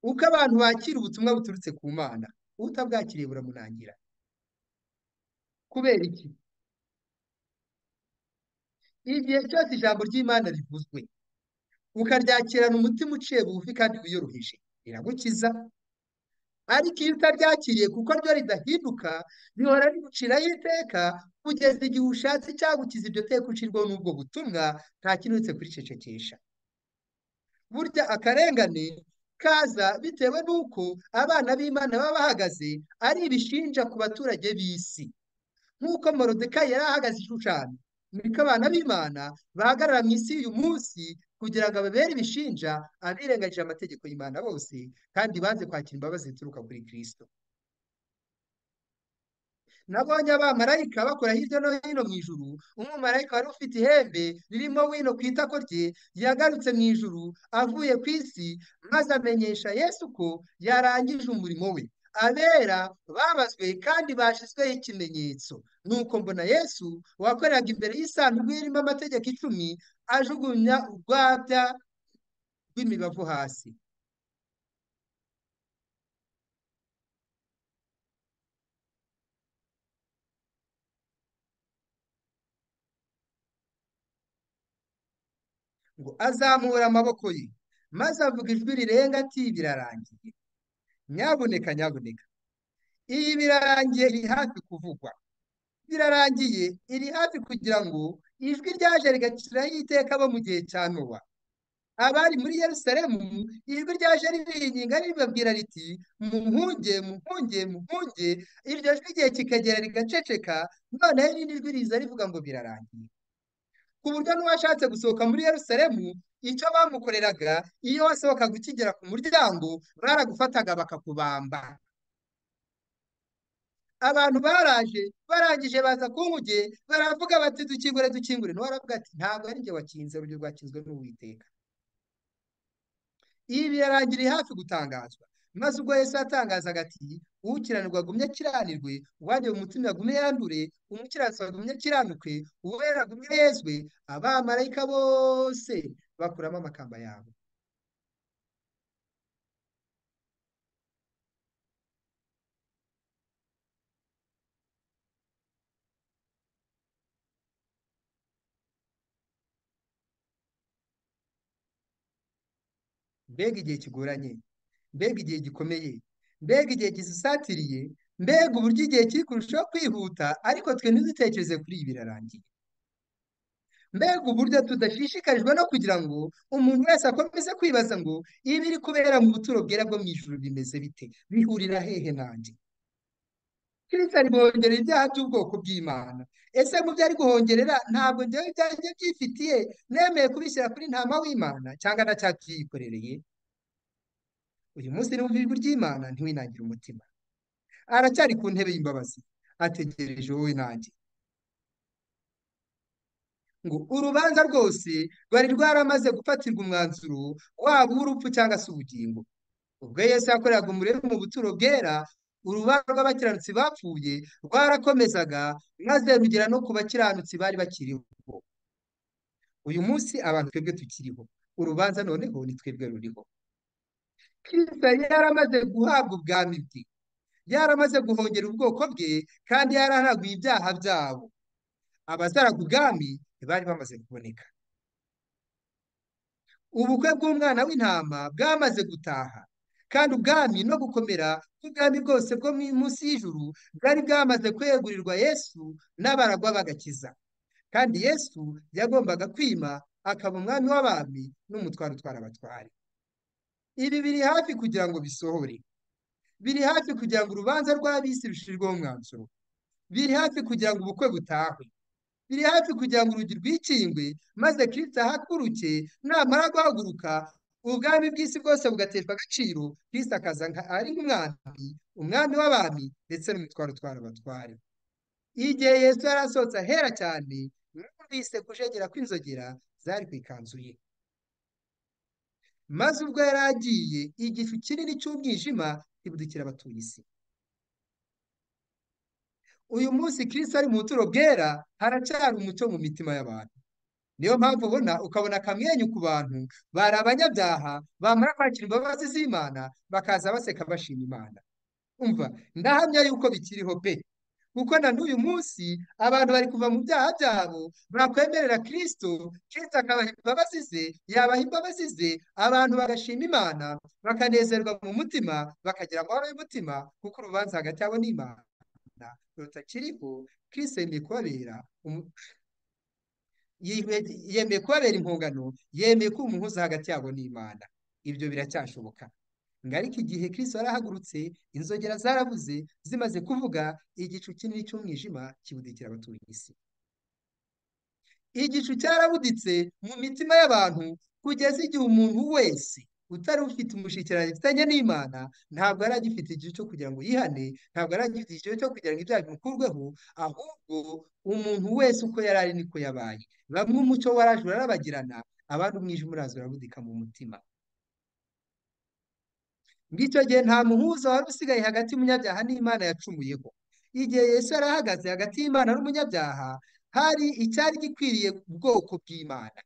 uko abantu bakira ubutumwa buturutse ku Mana utabwakiriye buramunangira kubera iki igihe cyose ijambo ry'Imana rivuzwe ukaryakirana umutima uciye bugufi kandi wiyoroheje riragukiza ariko iyo utaryakiriye kuko ryo ridahinduka rihora riguciraho iteka kugeza igihe ushatse icyagukiza iryo teka ucirwaho n'ubwo butumwa nta kintu uretse kuricecekesha burya akarengane kaza bitewe n'uko abana b'Imana baba bahagaze ari ibishinja ku baturage b'isi nk'uko Morodekayi yari ahagaze ishushanya niko abana b'Imana bahagarara mu isi y'uyu munsi kugira ngo ababere ibishinja abirengagije amategeko y'Imana bose kandi banze kwakira imbabazi zituruka kuri Kristo nabonye abamarayika bakora hirya no hino mu ijuru umumarayika wari ufite ihembe ririmo wino ku itako rye yagarutse mu ijuru avuye ku isi maze amenyesha yesu ko yarangije umurimo we abera babazwe kandi bashyizweho ikimenyetso nuko mbona yesu wakoreraga imbere y'isanduku irimo amategeko icumi ajugunya urwabya rw'imibavu hasi ngo azamura amaboko ye maze avuga ijwi rirenga ati birarangiye nyabuneka nyabuneka iyi birarangiye iri hafi kuvugwa birarangiye iri hafi kugira ngo ijwi ryaje rigaciraho iteka bo mu gihe cya nowa abari muri yerusalemu ijwi ryaje ribiringinga ribabwira riti muhunge muhunge muhunge iryo jwi igihe kikagera rigaceceka noneho irindi jwi riza rivuga ngo birarangiye ku buryo n'uwashatse gusohoka muri Yerusalemu icyo bamukoreraga iyo wasohokaga ukigera ku muryango baragufataga bakakubamba abantu baraje barangije baza kunkuge baravuga bati dukingure dukingure nawe aravuga ati ntabwo ari njye wakinze urugero rwakinzwe n'uwiteka ibi birarangiriye hafi gutangazwa maze ubwo Yesu yatangazaga ati ukiranirwa agumye akiranirwe uwanjye mu mutima agumye yandure umukiranutsi agumye akiranuke uwera agumye yezwe abamarayika bose bakuramo amakamba yabo mbega igihe kigoranye mbega igihe gikomeye mbega igihe gisatiriye mbega uburyo igihe kiri kurushaho kwihuta ariko twe ntidutekereze kuri ibi birarangiye mbega uburyo tudashishikarijwe no kugira ngo umuntu wese akomeze kwibaza ngo ibiri kubera mu buturo bwera bwo mu ijuru bimeze bite bihurira hehe nanjye kirisa ribongerera ibyaha by'ubwoko bw'imana ese mu byo ari guhongerera ntabwo njyewe ibyanjye byifitiye nemeye kubishyira kuri ntama w'imana cyangwa na cya cyiyikorereye uyu munsi n'umva ijwi ry'imana ntiwinangire umutima aracyari ku ntebe y'imbabazi ategereje wowe nanjye ngo urubanza rwose rwari rwaramaze gufatirwa umwanzuro waba uw'urupfu cyangwa se ubugingo ubwo Yesu yakoreraga umurimo mu buturo bwera urubanza rw'abakiranutsi bapfuye rwarakomezaga maze rugera no ku bakiranutsi bari bakiriho uyu munsi abantu twebwe tukiriho urubanza noneho ni twebwe ruriho kirisa yaramaze guhabwa ubwami bwe yaramaze guhongera ubwoko bwe kandi yararaguye ibyaha byabo abazaraga ubwami bari bamaze kuboneka ubukwe bw'umwana w'intama bwamaze gutaha kandi ubwami no gukomera kw'ubwami bwose bwo munsi y'ijuru bwari bwamaze kwegurirwa yesu n'abaragwa bagakiza kandi yesu yagombaga kwima akaba umwami w'abami n'umutwaro utwara abatware ibi biri hafi kugira ngo bisohore biri hafi kugira ngo urubanza rw'abisi rushyirweho umwanzuro biri hafi kugira ngo ubukwe butahwe biri hafi kugira ngo urugi rwikingwe maze kirisita ahaguruke namara guhaguruka ubwami bw'isi bwose bugateshwa agaciro kirisita akaza ari nk'umwami umwami w'abami ndetse n'umutwaro utwara abatware igihe Yesu yari asohotse ahera cyane numvise kujegera kw'inzogera zari ku ikanzu ye maze ubwo yari agiye igicu kinini cy'umwijima kibudukira abatuye isi uyu munsi kirisita ari mu buturo bwera haracyari umucyo mu mitima y'abantu niyo mpamvu ubona ukabona akamwenyu ku bantu bari abanyabyaha bamara kwakira imbabazi z'imana bakaza baseka bashima imana umva ndahamya yuko bikiriho pe kuko na n'uyu munsi abantu bari kuva mu byaha byabo bakwemerera kirisito kirisito akabaha imbabazi ze yabaha imbabazi ze abantu bagashima imana bakanezerwa mu mutima bakagira amahoro y'umutima kuko urubanza hagati yabo n'imana rutakiriho kirisito yemeye kubabera yemeye kubabera impungano yemeye kuba umuhuza hagati yabo n'imana ibyo biracyashoboka ngo ariko igihe kirisito yarahagurutse inzogera zarabuze zimaze kuvuga igicu kinini cy'umwijima kibudikira abatuye isi igicu cyarabuditse mu mitima y'abantu kugeza igihe umuntu wese utari ufite umushyikirano afitanye n'Imana ntabwo ari agifite igihe cyo kugira ngo yihane ntabyo yari agifite igihe cyo kugira ngo ibyaha bimukurweho ahubwo umuntu wese uko yari ari niko yabaye bamwe umucyo waraje urarabagirana abandi umwijima uraza urabudika mu mutima ngicyo gihe nta muhuza wari usigaye hagati y'umunyabyaha n'Imana yacumuyeho igihe Yesu yari ahagaze hagati y'Imana n'umunyabyaha hari icyari gikwiriye ubwoko bw'Imana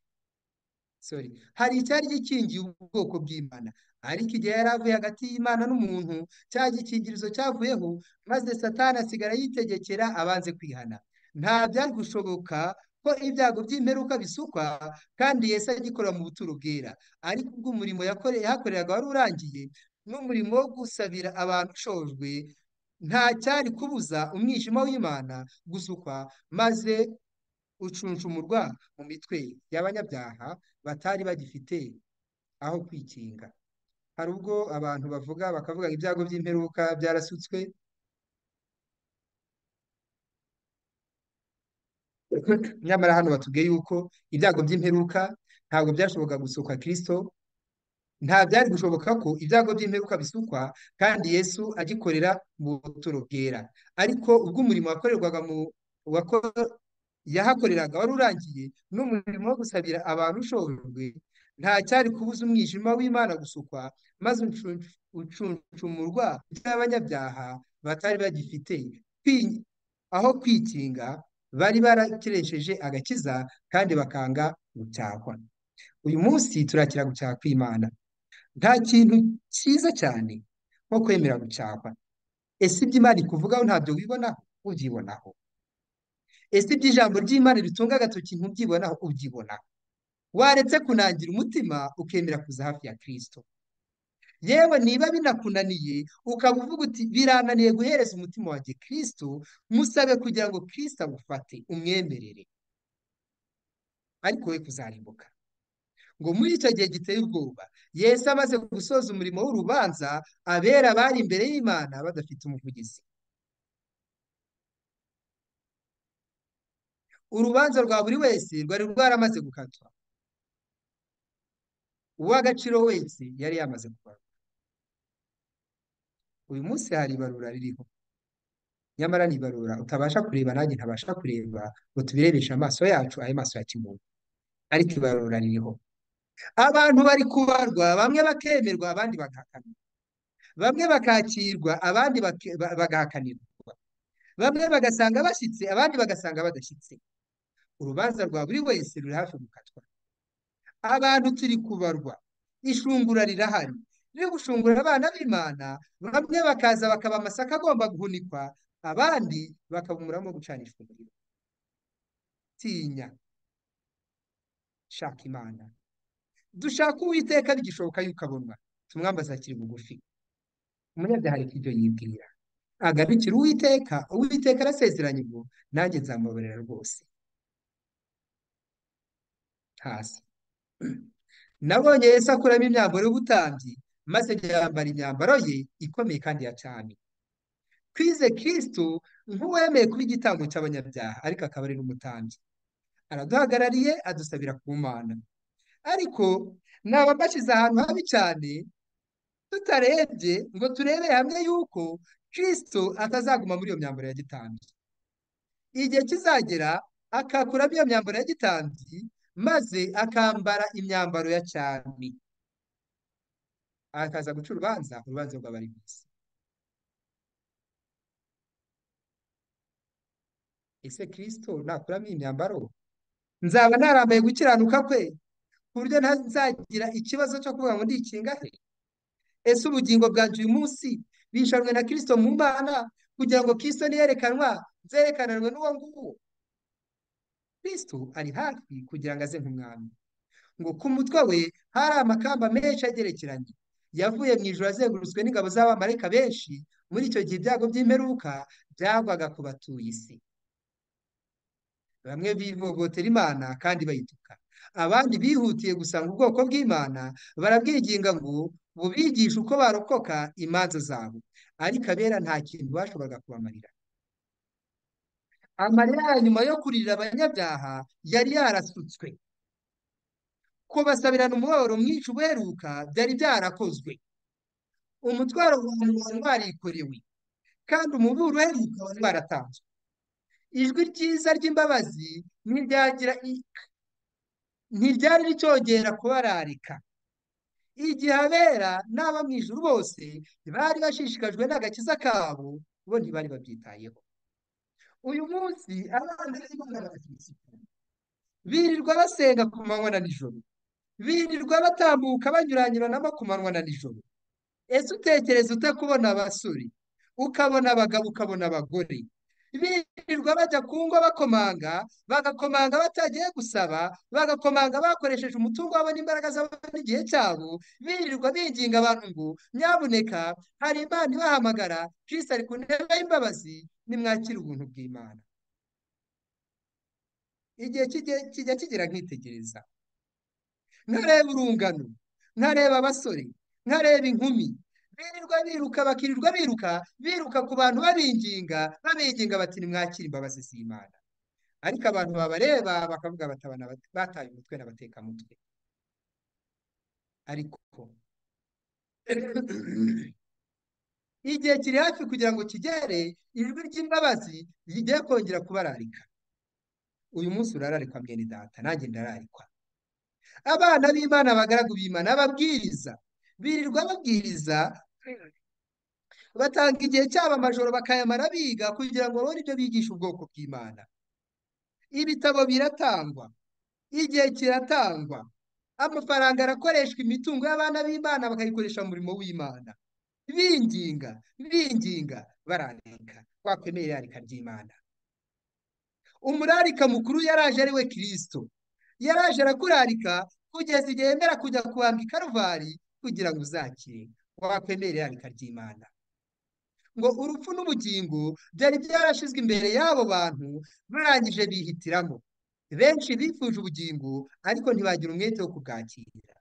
sorry hari icyari gikingiye ubwoko bw'Imana ariko igihe yari avuye hagati y'Imana n'umuntu cya gikingirizo cyavuyeho maze Satani asigara yitegekera abanze kwihana nta byari gushoboka ko ibyago by'imperuka bisukwa kandi Yesu agikorera mu buturo bwera ariko ubwo umurimo yakoreye yahakoreraga wari urangiye n'umurimo wo gusabira abantu ushojwe nta cyari kubuza umwijima w'Imana gusukwa maze ucuncumurwa mu mitwe y'abanyabyaha batari bagifite aho kwikinga hari ubwo abantu bavuga bakavuga ngo ibyago by'imperuka byarasutswe nyamara hano batubwiye yuko ibyago by'imperuka ntabwo byashoboka gusukwa Kristo nta byari gushoboka ko ibyago by'imperuka bisukwa kandi Yesu agikorera mu buturo bwera ariko ubwo umurimo wakorerwaga mu wako- yahakoreraga wari urangiye n'umurimo wo gusabira abantu ushojwe nta cyari kubuza umwijima w'Imana gusukwa maze uncuncu- ucuncumurwa by'abanyabyaha batari bagifite kwi- aho kwikinga bari barakeresheje agakiza kandi bakanga gucyahwa uyu munsi turakira gucyaha kw'Imana nta kintu cyiza cyane nko kwemera gucahwa ese ibyo Imana ikuvugaho ntabyo wibonaho ubyibonaho ese ibyo ijambo ry'Imana ritunga agatoki ntubyibonaho ubyibonaho waretse kunangira umutima ukemera kuza hafi ya Kristo yewe niba binakunaniye ukaba uvuga uti birananiye guhereza umutima wanjye Kristo musabe kugira ngo Kristo agufate umwemerere ariko we kuzarimbuka ngo muri icyo gihe giteye ubwoba Yesu amaze gusoza umurimo w'urubanza abera bari imbere y'Imana badafite umuvugizi urubanza rwa buri wese rwari rwaramaze gukatwa uw'agaciro wese yari yamaze kubarwa uyu munsi hari ibarura ririho nyamara ni ibarura utabasha kureba nanjye ntabasha kureba ngo tubirebeshe amaso yacu ayo maso ya kimuntu ariko ibarura ririho abantu bari kubarwa bamwe bakemerwa abandi bagahakanirwa bamwe bakakirwa abandi bake- ba- bagahakanirwa bamwe bagasanga bashyitse abandi bagasanga badashyitse urubanza rwa buri wese ruri hafi gukatwa abantu turi kubarwa ishungura rirahari riri gushungura abana b'Imana bamwe bakaza bakaba amasaka agomba guhunikwa abandi bakaba umurama wo gucanishwa umuriro tinya shaka Imana dushaka Uwiteka bigishoboka yuko abonwa tumwambaza akiri bugufi umunyabyaha ariko ibyo yibwira agarukira Uwiteka Uwiteka arasezeranye ngo nanjye nzamubabarira rwose hasi Nabonye Yesu akuramo imyambaro y'ubutambyi, maze yambara imyambaro ye ikomeye kandi ya cyami. Twize Kristo nk'uwemeye kuba igitambo cy'abanyabyaha, ariko akaba ari n'umutambyi. Araduhagarariye, adusabira ku Mana. Ariko naba mbashyize ahantu habi cyane, tutarebye ngo turebe hamwe yuko Kristo atazaguma muri iyo myambaro ya gitambyi. Igihe kizagera, akakuramo iyo myambaro ya gitambyi, maze akambara imyambaro ya cyami. akaza guca urubanza urubanza rw'abari mu isi ese kirisito nakuramo iyi myambaro nzaba narambaye gukiranuka kwe ku buryo ntazagira ikibazo cyo kuvuga ngo ndikinga he ese ubugingo bwanjye uyu munsi bishanwe na kirisito mu mana kugira ngo kirisito niyerekanwa nzerekananwe n'uwo nguwo kirisito ari hafi kugira ngo aze nk'umwami ngo ku mutwe we hari amakamba menshi agerekeranye yavuye mu ijuru azengurutswe n'ingabo z'abamarayika benshi muri icyo gihe ibyago by'imperuka byagwaga ku batuye isi bamwe bivovotera Imana kandi bayituka abandi bihutiye gusanga ubwoko bw'Imana barabwiginga ngo bubigishe uko barokoka imanza zabo ariko abera nta kintu bashoboraga kubamarira amarira ya nyuma yo kurira abanyabyaha yari yarasutswe kubasabirana umuhoro mwica ubuheruka byari byarakozwe umutwaro w'abantu wari warikorewe kandi umuburo uheruka wari waratanzwe ijwi ryiza ry'imbabazi ntiryagira i- ntiryari ricyongera kubararika igihe abera n'aba mu ijuru bose bari bashishikajwe n'agakiza kabo bo ntibari babyitayeho uyu munsi abana b'Imana barakirisitu birirwa basenga ku manywa na nijoro birirwa batambuka banyuranyuranamo ku manywa na nijoro ese utekereza utakubona abasore ukabona abagabo ukabona abagore birirwa bajya ku ngo bakomanga bagakomanga batagiye gusaba bagakomanga bakoresheje umutungo wabo n'imbaraga zabo n'igihe cyabo birirwa binginga abantu ngo nyabuneka hari imana ibahamagara kirisita ari ku ntebe y'imbabazi nimwakire ubuntu bw'imana igihe kijya kijya kigira nkitegereza ntareba urungano ntareba abasore ntareba inkumi birirwa biruka bakirirwa biruka biruka ku bantu babinginga babinginga bati nimwakire imbabazi z'imana ariko abantu babareba bakavuga batabana bataye umutwe n'abatekamutwe ariko igihe kiri hafi kugira ngo kigere ijwi ry'imbabazi rigiye kongera kubararika uyu munsi urararikwa mwene data nanjye ndararikwa abana b'imana abagaragu b'imana ababwiriza birirwa babwiriza batanga igihe cyabo amajoro bakayamara biga kugira ngo babone ibyo bigisha ubwoko bw'imana ibitabo biratangwa igihe kiratangwa amafaranga arakoreshwa imitungo y'abana b'imana bakayikoresha mu murimo w'imana binginga binginga bararika twakwemera irarika ry'imana umurarika mukuru yaraje ari we kirisito yaraje arakurarika kugeza igihe yemera kujya kuhambwa i karuvari kugira ngo uzakire wakwemera irarika ry'imana ngo urupfu n'ubugingo byari byarashyizwe imbere y'abo bantu barangije bihitiramo benshi bifuje ubugingo ariko ntibagira umwete wo kubwakira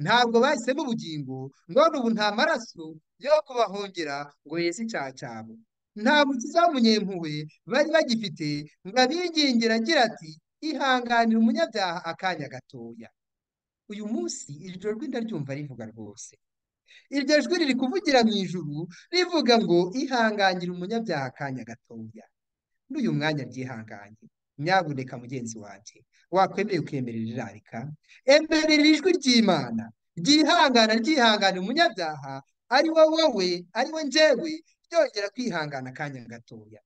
ntabwo bahisemo ubugingo none ubu nta maraso yo kubahongera ngo yeze icyaha cyabo nta mukiza w'umunyempuhwe bari bagifite ngo abingingire agira ati ihanganire umunyabyaha akanya gatoya uyu munsi iri joro ndaryumva rivuga rwose iryo jwi riri kuvugira mu ijuru rivuga ngo ihanganire umunyabyaha akanya gatoya n'uyu mwanya ryihanganye nyabuneka mugenzi wanjye wakwemeye ukemerera irarika emerera ijwi ry'imana ryihangana ryihangana umunyabyaha ari we wowe ari we njyewe ryongera kwihangana akanya gatoya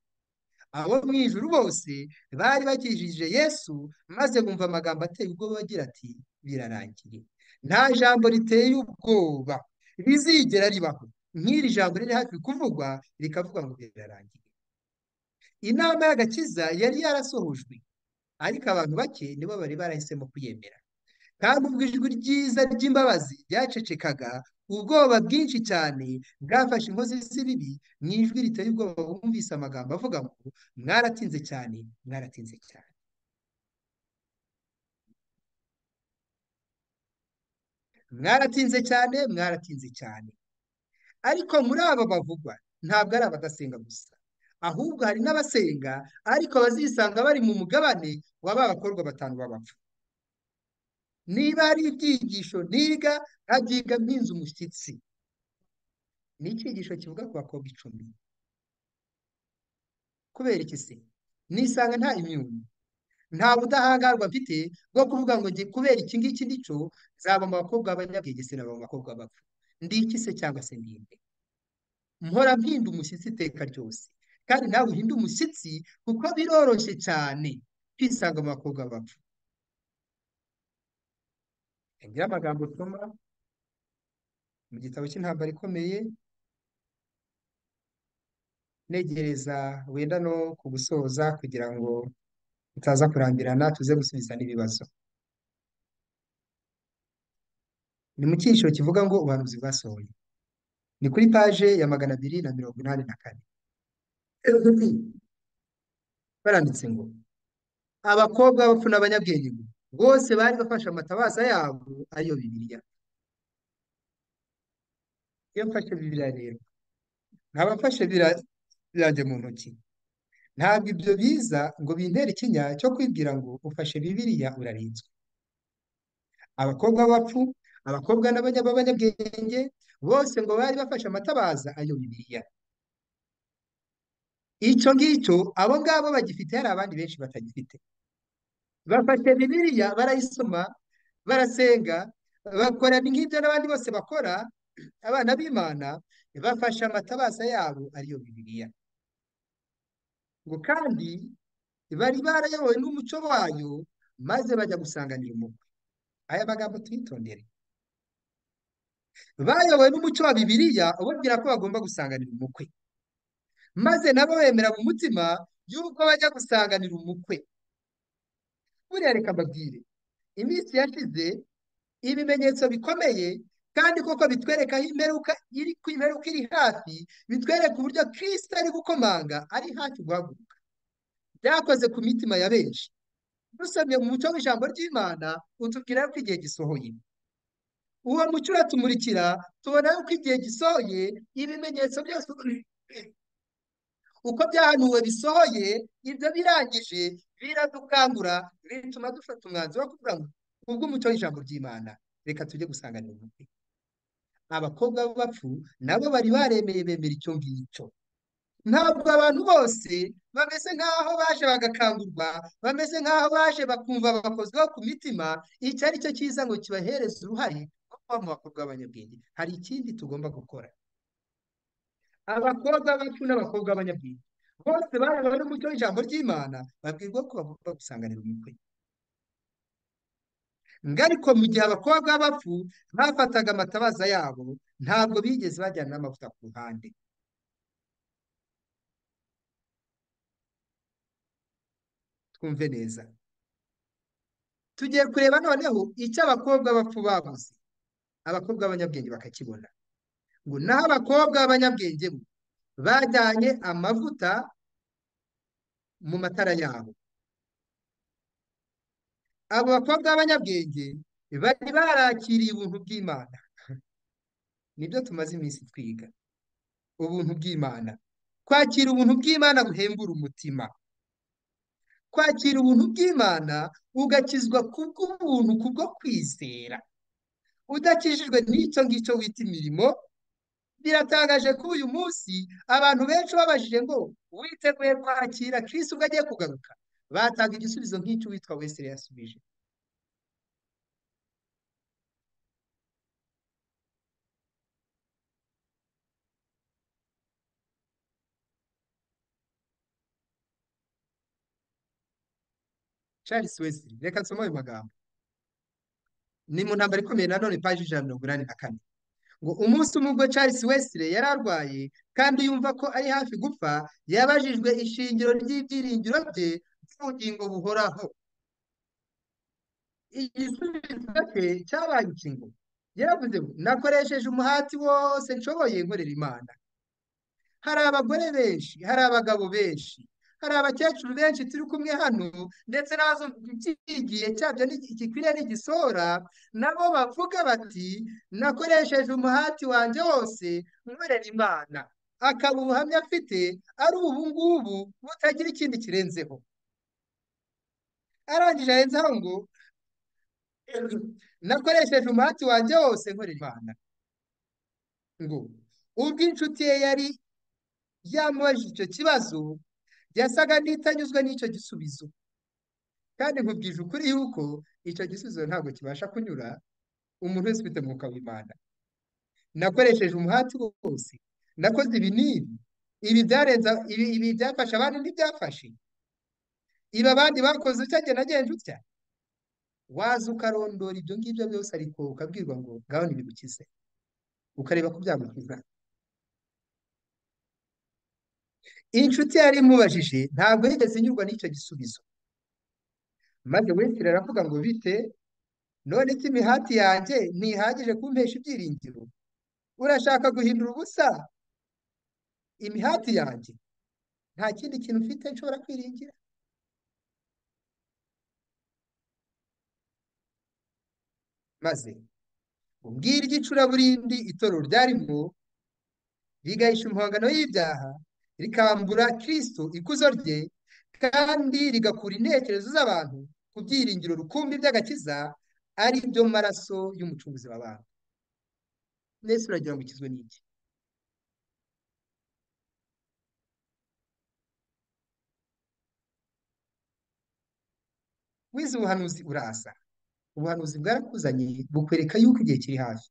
abo mu ijuru bose bari bakijije yesu maze bumva amagambo ateye ubwoba agira ati birarangiye nta jambo riteye ubwoba rizigera ribaho nk'iri jambo riri hafi kuvugwa rikavuga ngo birarangiye inama y'agakiza yari yarasohojwe ariko abantu bake nibo bari barahisemo kuyemera kandi ubwo ijwi ryiza ry'imbabazi ryacecekaga ubwoba bwinshi cyane bwafashe inkozi z'ibibi mu ijwi riteye ubwoba bumvise amagambo avuga ngo mwaratinze cyane mwaratinze cyane mwaratinze cyane mwaratinze cyane ariko muri aba bavugwa ntabwo ari abadasenga gusa ahubwo hari n'abasenga ariko bazisanga bari mu mugabane wa ba bakobwa batanu b'abapfu niba ari ibyigisho niga abyiga mpinze umushyitsi ni icyigisho kivuga ku bakobwa icumi kubera iki se nisanga nta imyunyu nta budahangarwa mfite bwo kuvuga ngo nge kubera iki ngiki ndico zaba mu bakobwa b'abanyabwenge se n'aba mu bakobwa bapfa ndi iki se cyangwa se ndi nde mpora mpinda umushyitsi iteka ryose kandi nawe uhinde umushyitsi kuko biroroshye cyane kwisanga mu bakobwa bapfa ngira amagambo usoma mu gitabo cy'intambara ikomeye ntegereza wenda no kugusoza kugira ngo utaza kurambirana tuze gusubiza n'ibibazo ni mu cyiciro kivuga ngo ubuhanuzi bwasohoye ni kuri paje ya magana abiri na mirongo inani na kane baranditse ngo abakobwa b'abapfu n'abanyabwenge ngo bose bari bafashe amatabaza yabo ariyo bibiliya iyo mfashe bibiliya rero nkaba mfashe bira- biranjye mu ntoki ntabwo ibyo biza ngo bintere ikinya cyo kwibwira ngo ufashe bibiliya urarinzwe abakobwa b'abapfu abakobwa n'abanya- b'abanyabwenge bose ngo bari bafashe amatabaza ayo Bibiliya icyo ngicyo abo ngabo bagifite hari abandi benshi batagifite bafashe Bibiliya barayisoma barasenga bakora nk'ibyo n'abandi bose bakora abana b'Imana bafashe amatabaza yabo ariyo Bibiliya ngo kandi bari barayobowe n'umuco wayo maze bajya gusanganira umukwe aya magambo tuyitondere bayobowe n'umuco wa Bibiliya ubabwira ko bagomba gusanganira umukwe maze nabo bemera mu mutima y'uko bajya gusanganira umukwe buriya reka mbabwire iminsi yashize ibimenyetso bikomeye kandi koko bitwereka aho imperuka iri ku imperuka iri hafi bitwereka uburyo Kristo ari gukomanga ari hafi guhaguruka byakoze ku mitima ya benshi dusomye mu mucyo w'ijambo ry'Imana utubwira ko igihe gisohoye uwo mucyo uratumurikira tubona yuko igihe gisohoye ibimenyetso byose uko byahanuwe bisohoye ibyo birangije biradukangura bituma dufata umwanzuro wo kuvuga ngo ubwo umucyo w'ijambo ry'Imana reka tujye gusanganira umukwe abakobwa b'abapfu nabo bari baremeye bemera icyo ngicyo ntabwo abantu bose bameze nk'aho baje bagakangurwa bameze nk'aho baje bakumva bakozweho ku mitima icyo ari cyo cyiza ngo kibahereze uruhare rwo kuba mu bakobwa b'abanyabwenge hari ikindi tugomba gukora abakobwa bacu n'abakobwa b'abanyabwenge bose bayobowe n'umucyo w'ijambo ry'Imana babwirwa ko bagomba gusanganira umukwe ariko mu gihe abakobwa b'abapfu bafataga amatabaza yabo ntabwo bigeze bajyana n'amavuta ku ruhande twumve neza tugiye kureba noneho icyo abakobwa bapfu babuze abakobwa b'abanyabwenge bakakibona ngo naho abakobwa b'abanyabwenge bo bajyanye amavuta mu matara yabo abo bakobwa b'abanyabwenge bari barakiriye ubuntu bw'Imana nibyo tumaze iminsi twiga ubuntu bw'Imana kwakira ubuntu bw'Imana buhembura umutima kwakira ubuntu bw'Imana ugakizwa kubw'ubuntu kubwo kwizera udakijijwe n'icyo ngicyo wita imirimo biratangaje ko uyu munsi abantu benshi babajije ngo witeguye kwakira kirisi ubwo agiye kugaruka batanga igisubizo nk'icyo uwitwa Wesley yasubije Charles Wesley reka nsome ayo magambo ni mu ntambara ikomeye nanone paji ijana na mirongo inani na kane ngo umunsi umwe ubwo Charles Wesley yari arwaye kandi yumva ko ari hafi gupfa yabajijwe ishingiro ry'ibyiringiro bye by'ubugingo buhoraho igisubizo cye cyabaye iki ngo yaravuze ngo nakoresheje umuhati wose nshoboye nkorera Imana hari abagore benshi hari abagabo benshi hari abakecuru benshi turi kumwe hano ndetse n'abazumva iki igihe cyabyo gikwiriye n'igisora nabo bavuga bati nakoresheje umuhati wanjye wose nkorera Imana akaba ubuhamya afite ari ubu ngubu butagira ikindi kirenzeho arangije arenzaho ngo nakoresheje umuhati wanjye wose nkorera Imana ngo ubwo inshuti ye yari yamubajije icyo kibazo yasaga n'itanyuzwe n'icyo gisubizo kandi nkubwije ukuri yuko icyo gisubizo ntabwo kibasha kunyura umuntu wese ufite umwuka w'Imana nakoresheje umuhati wose nakoze ibi n'ibi ibi byarenza ibi ibi byafashe abandi ntibyafashe ibi abandi bakoze utya njye nagenje utya waza ukarondora ibyo ngibyo byose ariko ukabwirwa ngo ngaho ntibigukize ukareba ko byagukiza inshuti yari imubajije ntabwo yigeze inyurwa n'icyo gisubizo maze wesire aravuga ngo bite none ko imihati yanjye ntihagije kumpesha ibyiringiro urashaka guhindura ubusa imihati yanjye nta kindi kintu mfite nshobora kwiringira maze ubwira igicuraburindi itorero ryarimo rigahisha impongano y'ibyaha rikambura kirisito ikuzo rye kandi rigakura intekerezo z'abantu ku byiringiro rukumbi by'agakiza ari byo maraso y'umucunguzi w'abantu mbese uragira ngo ukizwe n'iki wize ubuhanuzi urasa ubuhanuzi bwarakuzanye bukwereka yuko igihe kiri hafi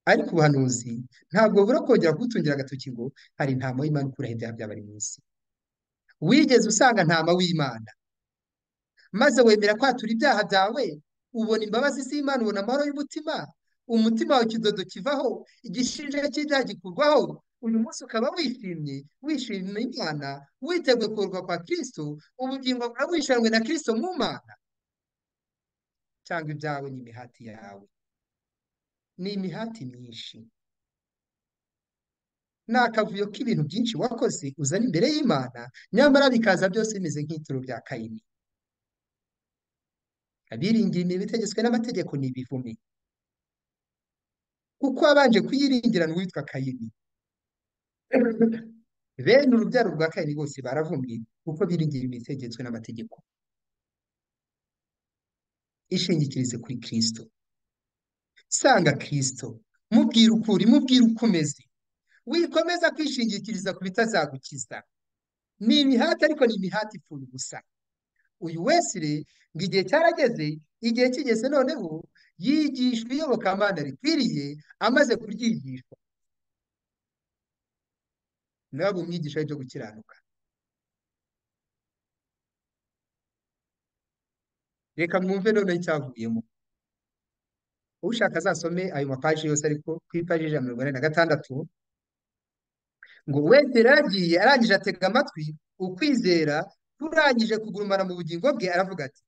ariko ubuhanuzi ntabwo bubura kongera kugutungira agatoki ngo hari intama y'Imana ukuraho ibyaha by'abari mu isi wigeze usanga ntama w'Imana maze wemera kwatura ibyaha byawe ubona imbabazi z'Imana ubona amahoro y'umutima umutima wawe ikidodo kivaho igishinja cy'ibyaha gikurwaho uyu munsi ukaba wishimye wishimye Imana witeguye kurokoka kwa Kristo ubugingo bwawe wishanwe na Kristo mu Mana cyangwa ibyawe ni imihati yawe ni imihati myinshi ni akavuyo k'ibintu byinshi wakoze uzana imbere y'Imana nyamara bikaza byose bimeze nk'ituro rya Kayini abiringiye imirimo itegetswe n'amategeko ni ibivume kuko wabanje kuyiringirana uwitwa Kayini bene urubyaro rwa Kayini bose baravumye kuko biringira imirimo itegetswe n'amategeko ishingikirize kuri Kristo sanga Kristo mubwira uko uri mubwira uko umeze wikomeza kwishingikiriza ku bitazagukiza ni imihati ariko ni imihati ipfuye gusa uyu wesire ngo igihe cyarageze igihe kigeze noneho yigishwa iyobokamana rikwiriye amaze kuryigishwa nawe umwigisha byo gukiranuka reka mwumve noneho icyavuyemo ushaka azasome ayo mapaji yose ariko ku ipaji ijana na mirongo ine na gatandatu ngo wese yaragiye arangije atega amatwi ukwizera kurangije kugurumana mu bugingo bwe aravuga ati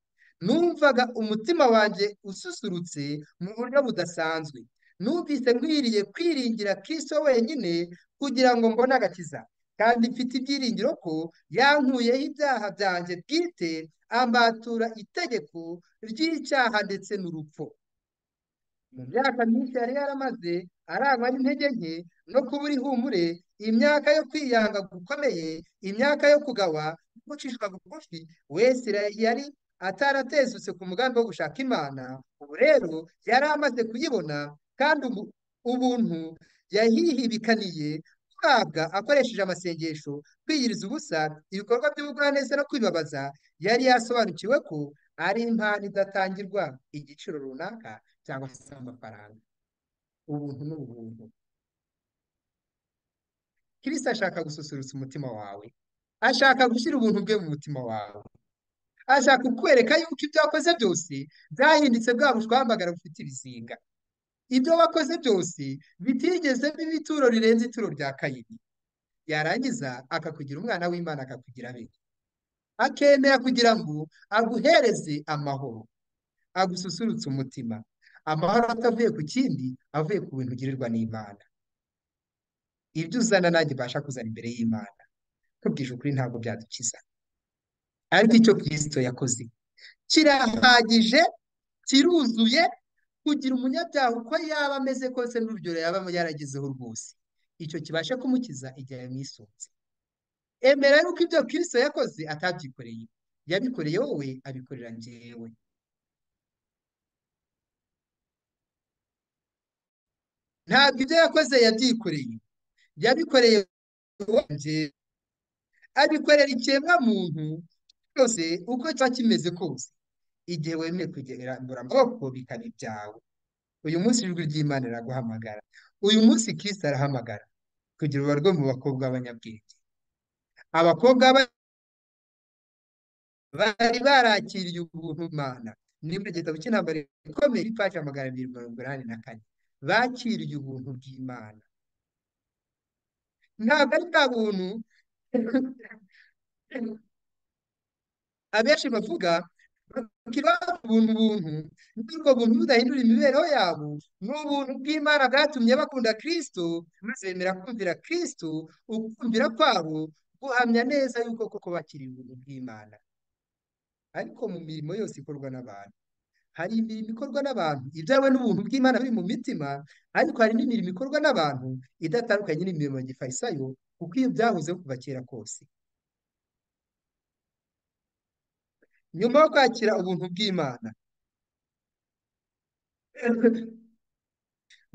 numvaga umutima wanjye ususurutse mu buryo budasanzwe numvise nkwiriye kwiringira Kristo wenyine kugira ngo mbone agakiza kandi mfite ibyiringiro ko yankuyeho ibyaha byanjye bwite ambatura itegeko ry'icyaha ndetse n'urupfu mu myaka myinshi yari yaramaze arangwa n'intege nke no kubura ihumure imyaka yo kwiyanga gukomeye imyaka yo kugawa no gucishwa bugufi wese yari ataratezutse ku mugambi wo gushaka imana ubu rero yari amaze kuyibona kandi ubu ubuntu yahihibikaniye guhabwa akoresheje amasengesho kwiyiriza ubusa ibikorwa by'ubugwaneza no kwibabaza yari yasobanukiwe ko ari impano idatangirwa igiciro runaka cyangwa se amafaranga ubuntu ni ubuntu Kirisi ashaka gususurutsa umutima wawe ashaka gushyira ubuntu bwe mu mutima wawe ashaka kukwereka yuko ibyo wakoze byose byahindutse bwa bushwa wamagara bufite ibizinga ibyo wakoze byose bitigezemo ibituro rirenze ituro rya Kayini yarangiza akakugira umwana w'Imana akakugira be akemera kugira ngo aguhereze amahoro agususurutse umutima amahoro atavuye ku kindi avuye ku bintu ugirirwa n'Imana ibyo uzana nanjye ibasha kuzana imbere y'Imana tubwije ukuri ntabwo byadukiza ariko icyo Kristo yakoze kirahagije kiruzuye kugira umunyabyaha uko yaba ameze kose n'urugero yaba yaragezeho rwose icyo kibasha kumukiza igihe yamwisunze emera yuko ibyo Kristo yakoze atabyikoreye yabikoreye wowe abikorera njyewe ntabwo ibyo yakoze yabyikoreye yabikoreye wanjye abikorera ikiremwa muntu cyose uko kiba kimeze kose igihe wemeye kugera amaboko bikaba ibyawe uyu munsi ijwi ry'Imana riraguhamagara uyu munsi Kristo arahamagara kugira urubarwe mu bakobwa b'abanyabwenge abakobwa bari barakiriye ubuntu Imana nimba igitabo cy'intambara ikomeye ipaji magana abiri mirongo inani na kane bakiriye ubuntu bw'Imana ntabwo ari bwa buntu abenshi bavuga bakiriho ubuntu buntu n'ubwo buntu budahindura imibereho yabo ni ubuntu bw'Imana bwatumye bakunda Kristo maze bemera kumvira Kristo ukumvira kwabo guhamya neza yuko koko bakiriye ubuntu bw'Imana ariko mu mirimo yose ikorwa n'abantu hari imirimo ikorwa n'abantu ibyawe n'ubuntu bw'Imana biri mu mitima ariko hari n'imirimo ikorwa n'abantu idatandukanye n'imirimo ya gifayisayo kuko iyo byahozeho kuva kera kose nyuma yo kwakira ubuntu bw'Imana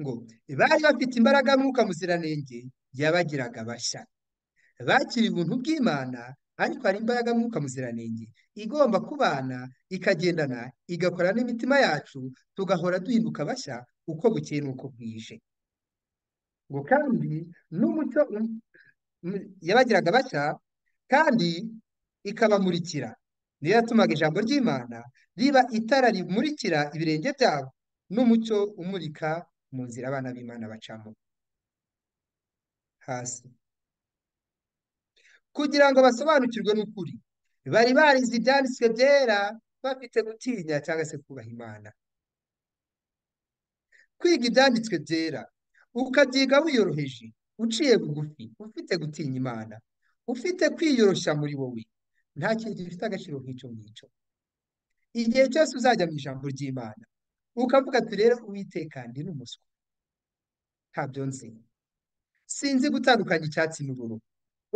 ngo bari bafite imbaraga mwuka muziranenge yabagiraga bashya bakiriye ubuntu bw'Imana ariko hari imbaraga mwuka muziranenge igomba kubana ikagendana igakora n'imitima yacu tugahora duhinduka bashya uko bukeye n'uko bwije ngo kandi n'umucyo um- um- yabagiraga bashya kandi ikabamurikira niyo yatumaga ijambo ry'Imana riba itara rimurikira ibirenge byabo n'umucyo umurika mu nzira abana b'Imana bacamo hasi kugira ngo basobanukirwe n'ukuri bari barize ibyanditswe byera bafite gutinya cyangwa se kubaha Imana kwiga ibyanditswe byera ukabyiga wiyoroheje uciye bugufi ufite gutinya Imana ufite kwiyoroshya muri wowe nta kintu gifite agaciro nk'icyo ngicyo igihe cyose uzajya mu ijambo ry'Imana ukavuga ati rero Uwiteka ndi n'umuswa ntabyo nzi sinzi gutandukanya icyatsi n'ubururu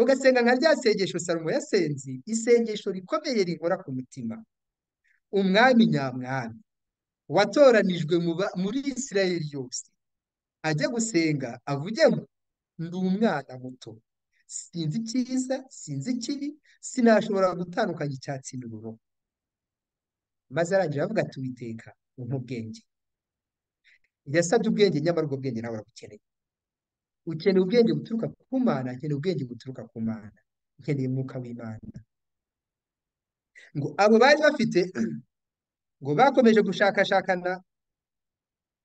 ugasenga nka rya sengesho Salomo yasenze isengesho rikomeye rinkora ku mutima umwami nyamwami watoranijwe mu ba- muri Isirayeli yose ajya gusenga avuge ngo ndi umwana muto sinzi icyiza sinzi ikibi sinashobora gutandukanya icyatsi n'ubururu maze arangira avuga ati Uwiteka umpa ubwenge yasabye ubwenge nyamara ubwo bwenge nawe arabukeneye ukeneye ubwenge buturuka ku Mana nkeneye ubwenge buturuka ku Mana nkeneye umwuka w'Imana ngo abo bari bafite ngo bakomeje gushakashakana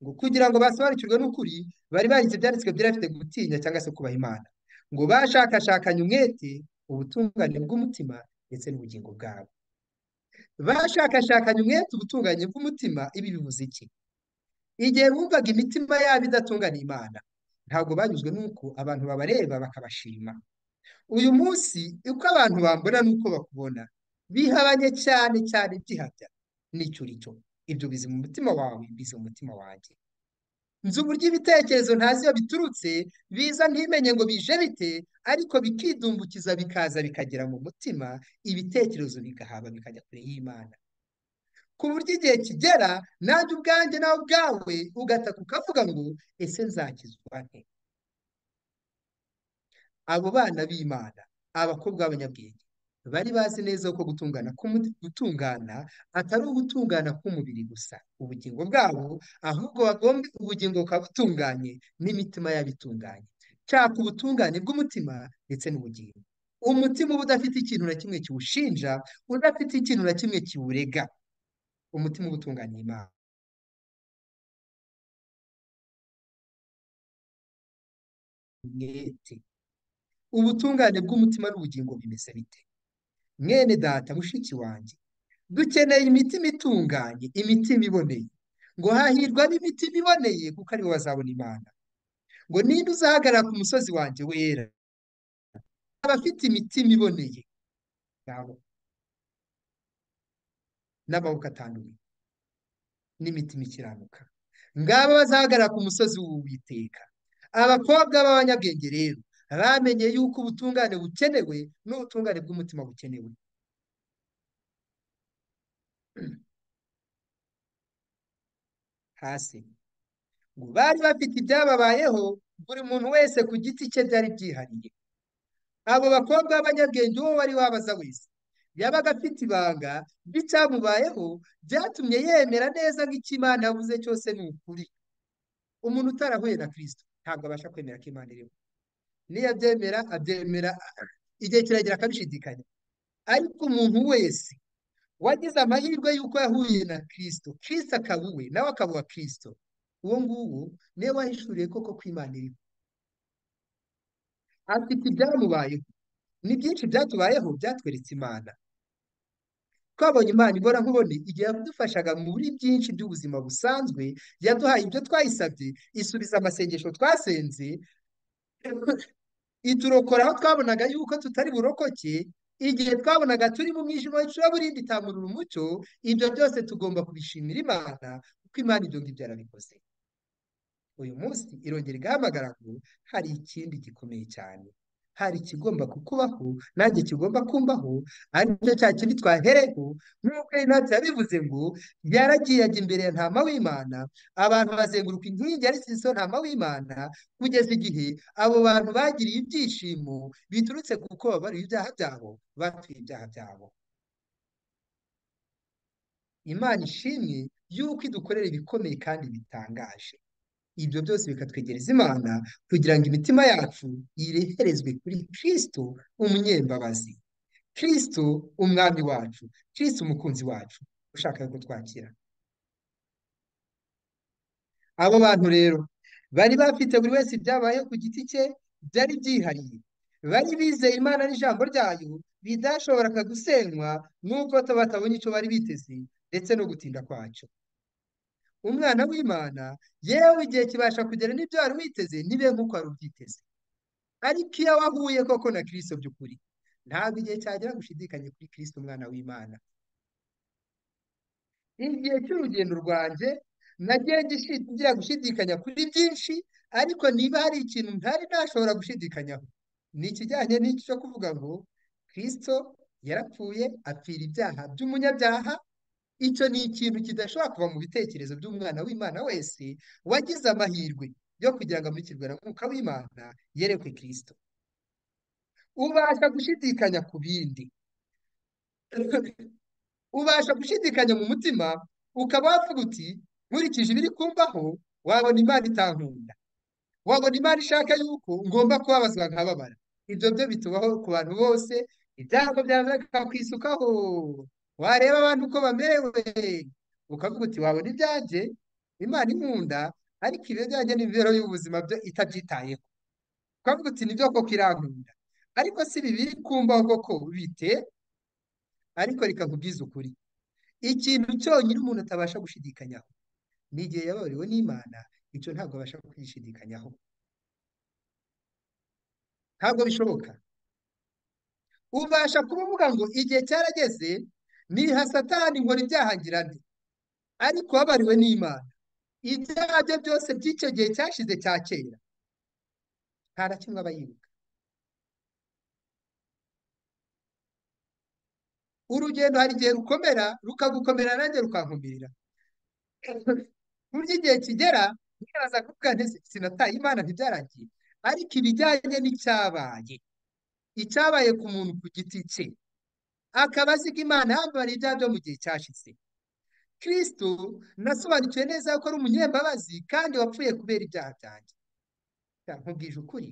ngo kugira ngo basobanukirwe n'ukuri bari barize ibyanditswe byari bafite gutinya cyangwa se kubaha Imana ngo bashakashakanye umwete ubutungane bw'umutima ndetse n'ubugingo bwabo bashakashakanye umwete ubutungane bw'umutima ibi bivuze iki igihe bumvaga imitima yabo idatunganye Imana ntabwo banyuzwe n'uko abantu babareba bakabashima uyu munsi uko abantu bambona n'uko bakubona bihabanye cyane cyane byihabya n'icyuricyo ibyo bizi mu mutima wawe bizi mu mutima wanjye nzi uburyo ibitekerezo ntazi iyo biturutse biza ntimenye ngo bije bite ariko bikidumbukiza bikaza bikagera mu mutima ibitekerezo bigahaba bikajya kure y'Imana ku buryo igihe kigera nanjye ubwanjye nawe ubwawe ugataka ukavuga ngo ese nzakizwa nte abo bana b'Imana abakobwa b'abanyabwenge bari bazi neza ko gutungana k'umu- gutungana atari ugutungana k'umubiri gusa ubugingo bwabo ahubwo bagomba ubugingo bukaba butunganye n'imitima yabo itunganye cyaka ubutungane bw'umutima ndetse n'ubugingo umutima uba udafite ikintu na kimwe kiwushinja udafite ikintu na kimwe kiwurega umutima uba utunganye Imana umwete ubutungane bw'umutima n'ubugingo bimeze bite mwene data mushiki wanjye dukeneye imitima itunganye imitima iboneye ngo hahirwa n'imitima iboneye kuko aribo bazabona imana ngo ninde uzahagarara ku musozi wanjye wera abafite imitima iboneye ngabo n'amaboko atanduye n'imitima ikiranuka ngabo bazahagarara ku musozi w'uwiteka abakobwa b'abanyabwenge rero bamenye yuko ubutungane bukenewe n'ubutungane bw'umutima bukenewe hasi ngo bari bafite ibyababayeho buri muntu wese ku giti cye byari byihariye abo bakobwa b'abanyabwenge uwo wari wabaza wese yabaga afite ibanga ry'icyamubayeho byatumye yemera neza nk'ikimana yavuze cyose ni ukuri umuntu utarahuye na kirisito ntabwo abasha kwemera ko imana iriho niyo abyemera abyemera igihe kiragera akabishidikanya ariko umuntu wese wagize amahirwe y'uko yahuye na kirisito kirisito akaba uwe nawe akaba uwa kirisito uwo nguwo niwe wahishuriye koko ko imana iriho afite ibyamubayeho ni byinshi byatubayeho byatweretse imana twabonye imana ibora nkubone igihe yadufashaga muri byinshi by'ubuzima busanzwe yaduhaye ibyo twayisabye isubiza amasengesho twasenze iturokora aho twabonaga yuko tutari burokoke igihe twabonaga turi mu mwijima w'icuraburindi itamurura umucyo ibyo byose tugomba kubishimira imana kuko imana ibyo ngibyo yarabikoze uyu munsi irongera igahamagara ngo hari ikindi gikomeye cyane hari ikigomba kukubaho nanjye kigomba kumbaho aricyo cya kindi twahereyeho nk'uko Inoti yabivuze ngo yaragiye ajya imbere ya ntama w'Imana abantu bazenguruka inkingi ya Riso ntama w'Imana kugeza igihe abo bantu bagiriye ibyishimo biturutse kuko babariwe ibyaha byabo batuye ibyaha byabo Imana ishimwe y'uko idukorera ibikomeye kandi bitangaje ibyo byose bikatwegereza Imana kugira ngo imitima yacu ireherezwe kuri Kristo umunyembabazi Kristo umwami wacu Kristo umukunzi wacu ushaka kutwakira abo bantu rero bari bafite buri wese ibyabayeho ku giti cye byari byihariye bari bizeye Imana n'ijambo ryayo bidashoboraga gusenywa n'uko batabonye icyo bari biteze ndetse no gutinda kwacyo umwana w'Imana yewe igihe kibasha kugera n'ibyo wari witeze ntibe nk'uko wari ubyiteze ariko iyo wahuye koko na Kristo by'ukuri ntabwo igihe cyagera ngo ushidikanye kuri Kristo umwana w'Imana igihe cy'urugendo rwanjye nagiye ngira gushidikanya kuri byinshi ariko niba hari ikintu ntari nashobora gushidikanyaho ni ikijyanye n'iki cyo kuvuga ngo Kristo yarapfuye apfira ibyaha by'umunyabyaha icyo ni ikintu kidashobora kuva mu bitekerezo by'umwana w'Imana wese wagize amahirwe yo kugira ngo amurikirwe na Mwuka w'Imana yerekwe Kristo ubasha gushidikanya ku bindi ubasha gushidikanya mu mutima ukaba wavuga uti nkurikije ibiri kumbaho wabona Imana itankunda wabona Imana ishaka yuko ngomba kubabazwa nkababara ibyo byo bitubaho ku bantu bose ibyago byaza bikakwishukaho wareba abantu uko bamerewe ukavuga uti wabona ibyanjye Imana inkunda ariko ibyo byanjye n'imibereho y'ubuzima byo itabyitayeho ukavuga uti nibyo koko irankunda ariko si bibiri kumbaho koko bite ariko reka nkubwize ukuri ikintu cyonyine umuntu atabasha gushidikanyaho ni igihe yababariwe n'Imana icyo ntabwo abasha kwishidikanyaho ntabwo bishoboka ubasha kuba uvuga ngo igihe cyarageze niha satani nkora ibyaha ngira nte ariko wabariwe n'Imana ibyaha bye byose by'icyo gihe cyashize cya kera nta na kimwe aba yibuka urugendo hari igihe rukomera rukagukomera nanjye rukankomerera burya igihe kigera ntiraza kuvuga ntese sinataye Imana ntibyarangiye ariko ibijyanye n'icyabaye icyabaye ku muntu ku giti cye akaba azi ko Imana yambariye ibyaha byo mu gihe cyashize Kristo nasobanukiwe neza ko ari umunyembabazi kandi wapfuye kubera ibyaha byanjye nkubwije ukuri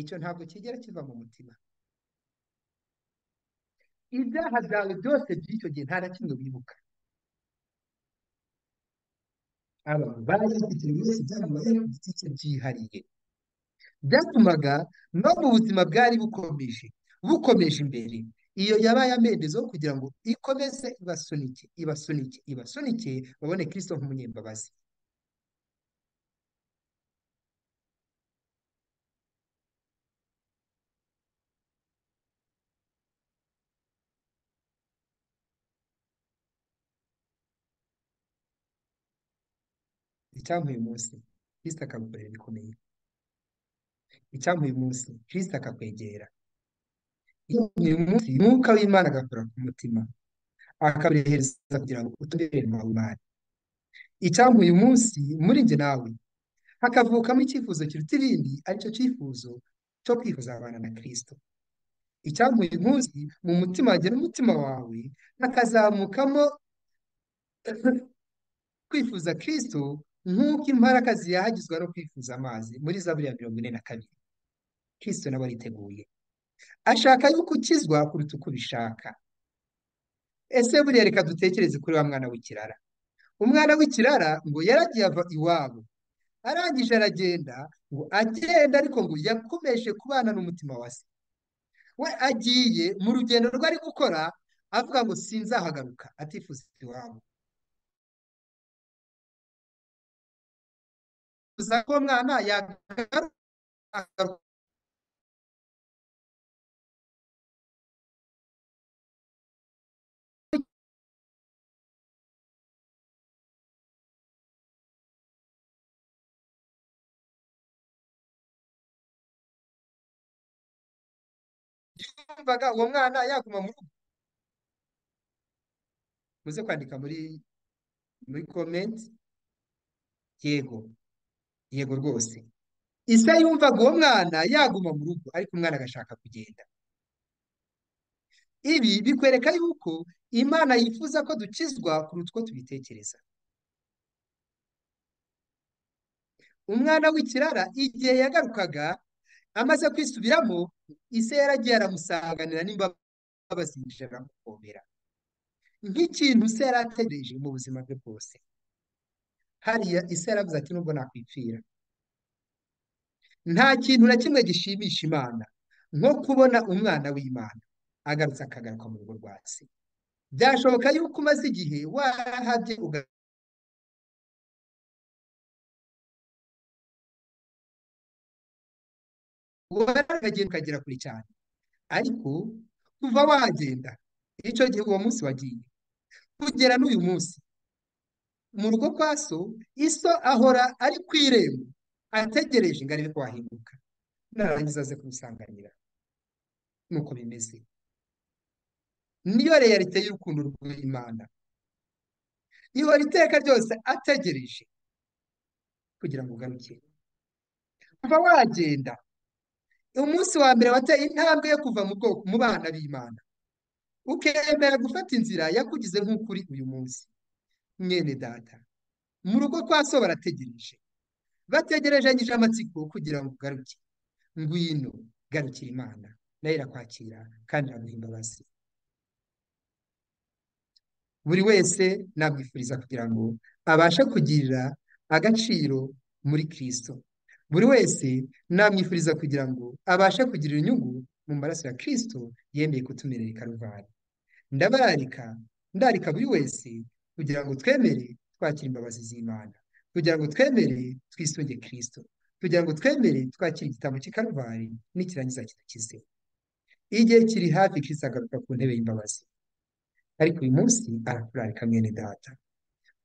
icyo ntabwo kigera kiva mu mutima ibyaha byawe byose by'icyo gihe nta na kimwe wibuka abantu bari bafite buri wese ibyamubayeho ku giti cye byihariye byatumaga no mu buzima bwari bukomeje bukomeje imbere iyo yabaye amendezo kugira ngo ikomeze ibasunike ibasunike ibasunike babone Kristo nk'umunyembabazi icyampa uyu munsi Kristo akagukorera bikomeye icyampa uyu munsi Kristo akakwegera uyu munsi umwuka w'Imana agakora ku mutima akabirehereza kugira ngo uturere mu Imana icyampa uyu munsi muri njye nawe hakavukamo icyifuzo kiruta ibindi aricyo cyifuzo cyo kwifuza abana na Kristo icyampa uyu munsi mu mutima wanjye n'umutima wawe hakazamukamo kwifuza Kristo nk'uko imparaka ziyahagizwa no kwifuza amazi muri Zaburi ya mirongo ine na kabiri Kristo nawe ariteguye ashaka yuko ukizwa kuruta uko ubishaka ese buriya reka dutekereze kuri wa mwana w'ikirara umwana w'ikirara ngo yaragiye ava iwabo arangije aragenda ngo agenda ariko ngo yakomeje kubana n'umutima wa se we agiye mu rugendo rwe ari gukora avuga ngo sinzahagaruka atifuza iwabo gusa ko mwana yagaruka yumvaga uwo mwana yaguma mu rugo muze kwandika muri muri komenti yego yego rwose isa yumvaga uwo mwana yaguma mu rugo ariko umwana agashaka kugenda ibi bikwereka yuko imana yifuza ko dukizwa kuruta uko tubitekereza umwana w'ikirara igihe yagarukaga amaze kwisubiramo ise yaragiye aramusanganira n'imbabazi yinjira aramukomera nk'ikintu se yari ategereje mu buzima bwe bwose hariya ise yaravuze ati nubwo nakwipfira nta kintu na kimwe gishimisha imana nko kubona umwana w'imana agarutse akagaruka mu rugo rwa se byashoboka yuko umaze igihe warahabye waragenda ukagera kure cyane ariko kuva wagenda icyo gihe uwo munsi wagiye kugera n'uyu munsi mu rugo kwa so iso ahora ari ku irembo ategereje ngo arebe ko wahinduka narangiza aze kumusanganira nuko bimeze niyo reyalite y'urukundo rw'imana ihora iteka ryose ategereje kugira ngo ugaruke kuva wagenda umunsi wa mbere wateye intambwe yo kuva mu bwoko mu bana b'imana ukemera gufata inzira yakugize nk'ukuri uyu munsi mwene data mu rugo kwa so barategereje bategerejanyije amatsiko kugira ngo ugaruke ngwino garukira imana nayo irakwakira kandi iraguha imbabazi buri wese namwifuriza kugira ngo abashe kugirira agaciro muri kirisito buri wese namwifuriza kugira ngo abashe kugirira inyungu mu maraso ya kirisito yemeye kutumerera karuvari ndabararika ndarika buri wese kugira ngo twemere twakira imbabazi z'imana kugira ngo twemere twisunge kirisito kugira ngo twemere twakire igitambo cy'ikaruvari n'ikirangiza kidukize igihe kiri hafi kirisito agaruka ku ntebe y'imbabazi ariko uyu munsi arakurarika mwene data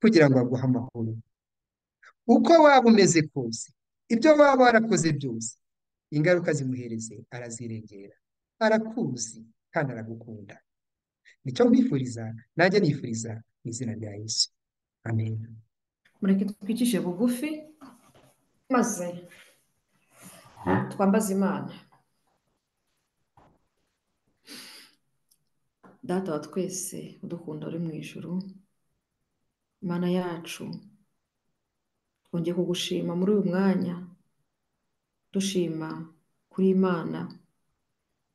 kugira ngo aguhe amahoro uko waba umeze kose ibyo waba warakoze byose ingaruka zimuhereze arazirengera arakuzi kandi aragukunda nicyo nkwifuriza nanjye nifuriza mu izina rya Yesu amen mureke twicishe bugufi maze twambaze imana data wa twese udukunda uri mu ijoro imana yacu twongeye kugushima muri uyu mwanya dushima kuri imana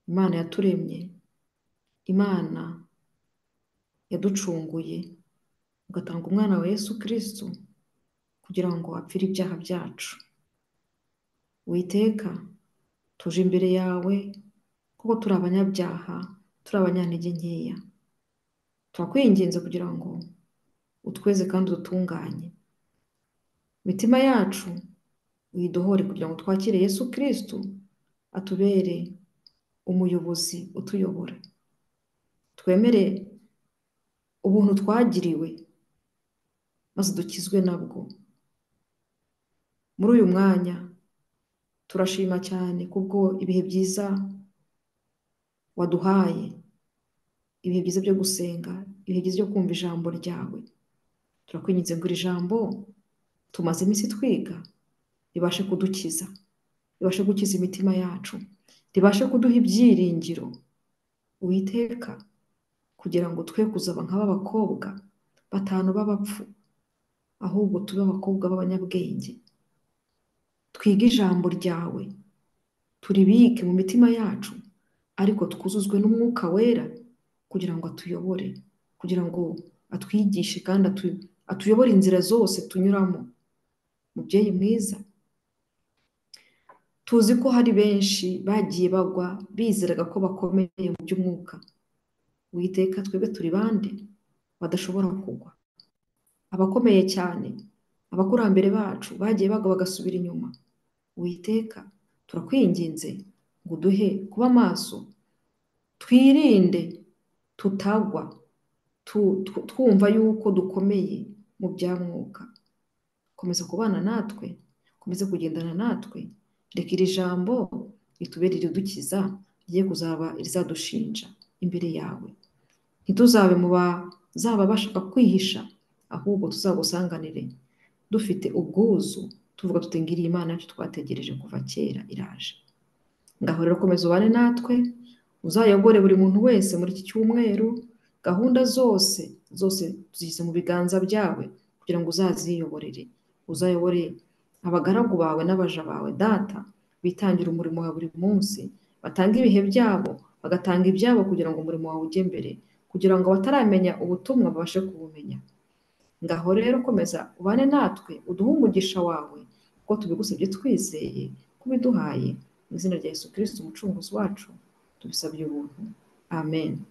imana yaturemye imana yaducunguye ugatanga umwana wa Yesu kirisitu kugira ngo apfire ibyaha byacu witeka tuje imbere yawe kuko turi abanyabyaha turi abanyantege nkeya turakwinginze kugira ngo utweze kandi udutunganye imitima yacu uyidohore kugira ngo twakire Yesu kirisitu atubere umuyobozi utuyobora twemere ubuntu twagiriwe maze dukizwe nabwo muri uyu mwanya turashima cyane kubwo ibihe byiza waduhaye ibihe byiza byo gusenga ibihe byiza byo kumva ijambo ryawe turakwinginze ngo iri jambo tumaze iminsi twiga ribashe kudukiza ribashe gukiza imitima yacu ribashe kuduha ibyiringiro witeka kugira ngo twe kuzaba nk'aba bakobwa batanu b'abapfu ahubwo tube abakobwa b'abanyabwenge twige ijambo ryawe turibike mu mitima yacu ariko twuzuzwe n'umwuka wera kugira ngo atuyobore kugira ngo atwigishe kandi atuyobore inzira zose tunyuramo mubyeyi mwiza tuzi ko hari benshi bagiye bagwa bizeraga ko bakomeye mu by'umwuka witeka twebwe turi bande badashobora kugwa abakomeye cyane abakurambere bacu bagiye bagwa bagasubira inyuma witeka turakwinginze ngo uduhe kuba maso twirinde tutagwa twumva yuko dukomeye mu bya mwuka komeza kubana natwe komeza kugendana natwe reka iri jambo ritubere iridukiza rigiye kuzaba irizadushinja imbere yawe ntituzabe mu bazaba bashaka kwihisha ahubwo tuzagusanganire dufite ubwuzu tuvuga tuti ngiriye imana yacu twategereje kuva kera iraje ngaho rero komeza ubane natwe uzayobore buri muntu wese muri iki cyumweru gahunda zose zose tuzishyize mu biganza byawe kugira ngo uzaziyoborere uzayobore abagaragu bawe n'abaja bawe data bitangira umurimo wa buri munsi batanga ibihe byabo bagatanga ibyabo kugira ngo umurimo wawe ujye mbere kugira ngo abataramenya ubutumwa babashe kubumenya ngaho rero komeza ubane natwe uduhe umugisha wawe kuko tubigusabye twizeye kubiduhaye mu izina rya yesu kirisiti umucunguzi wacu tubisabye ubuntu amen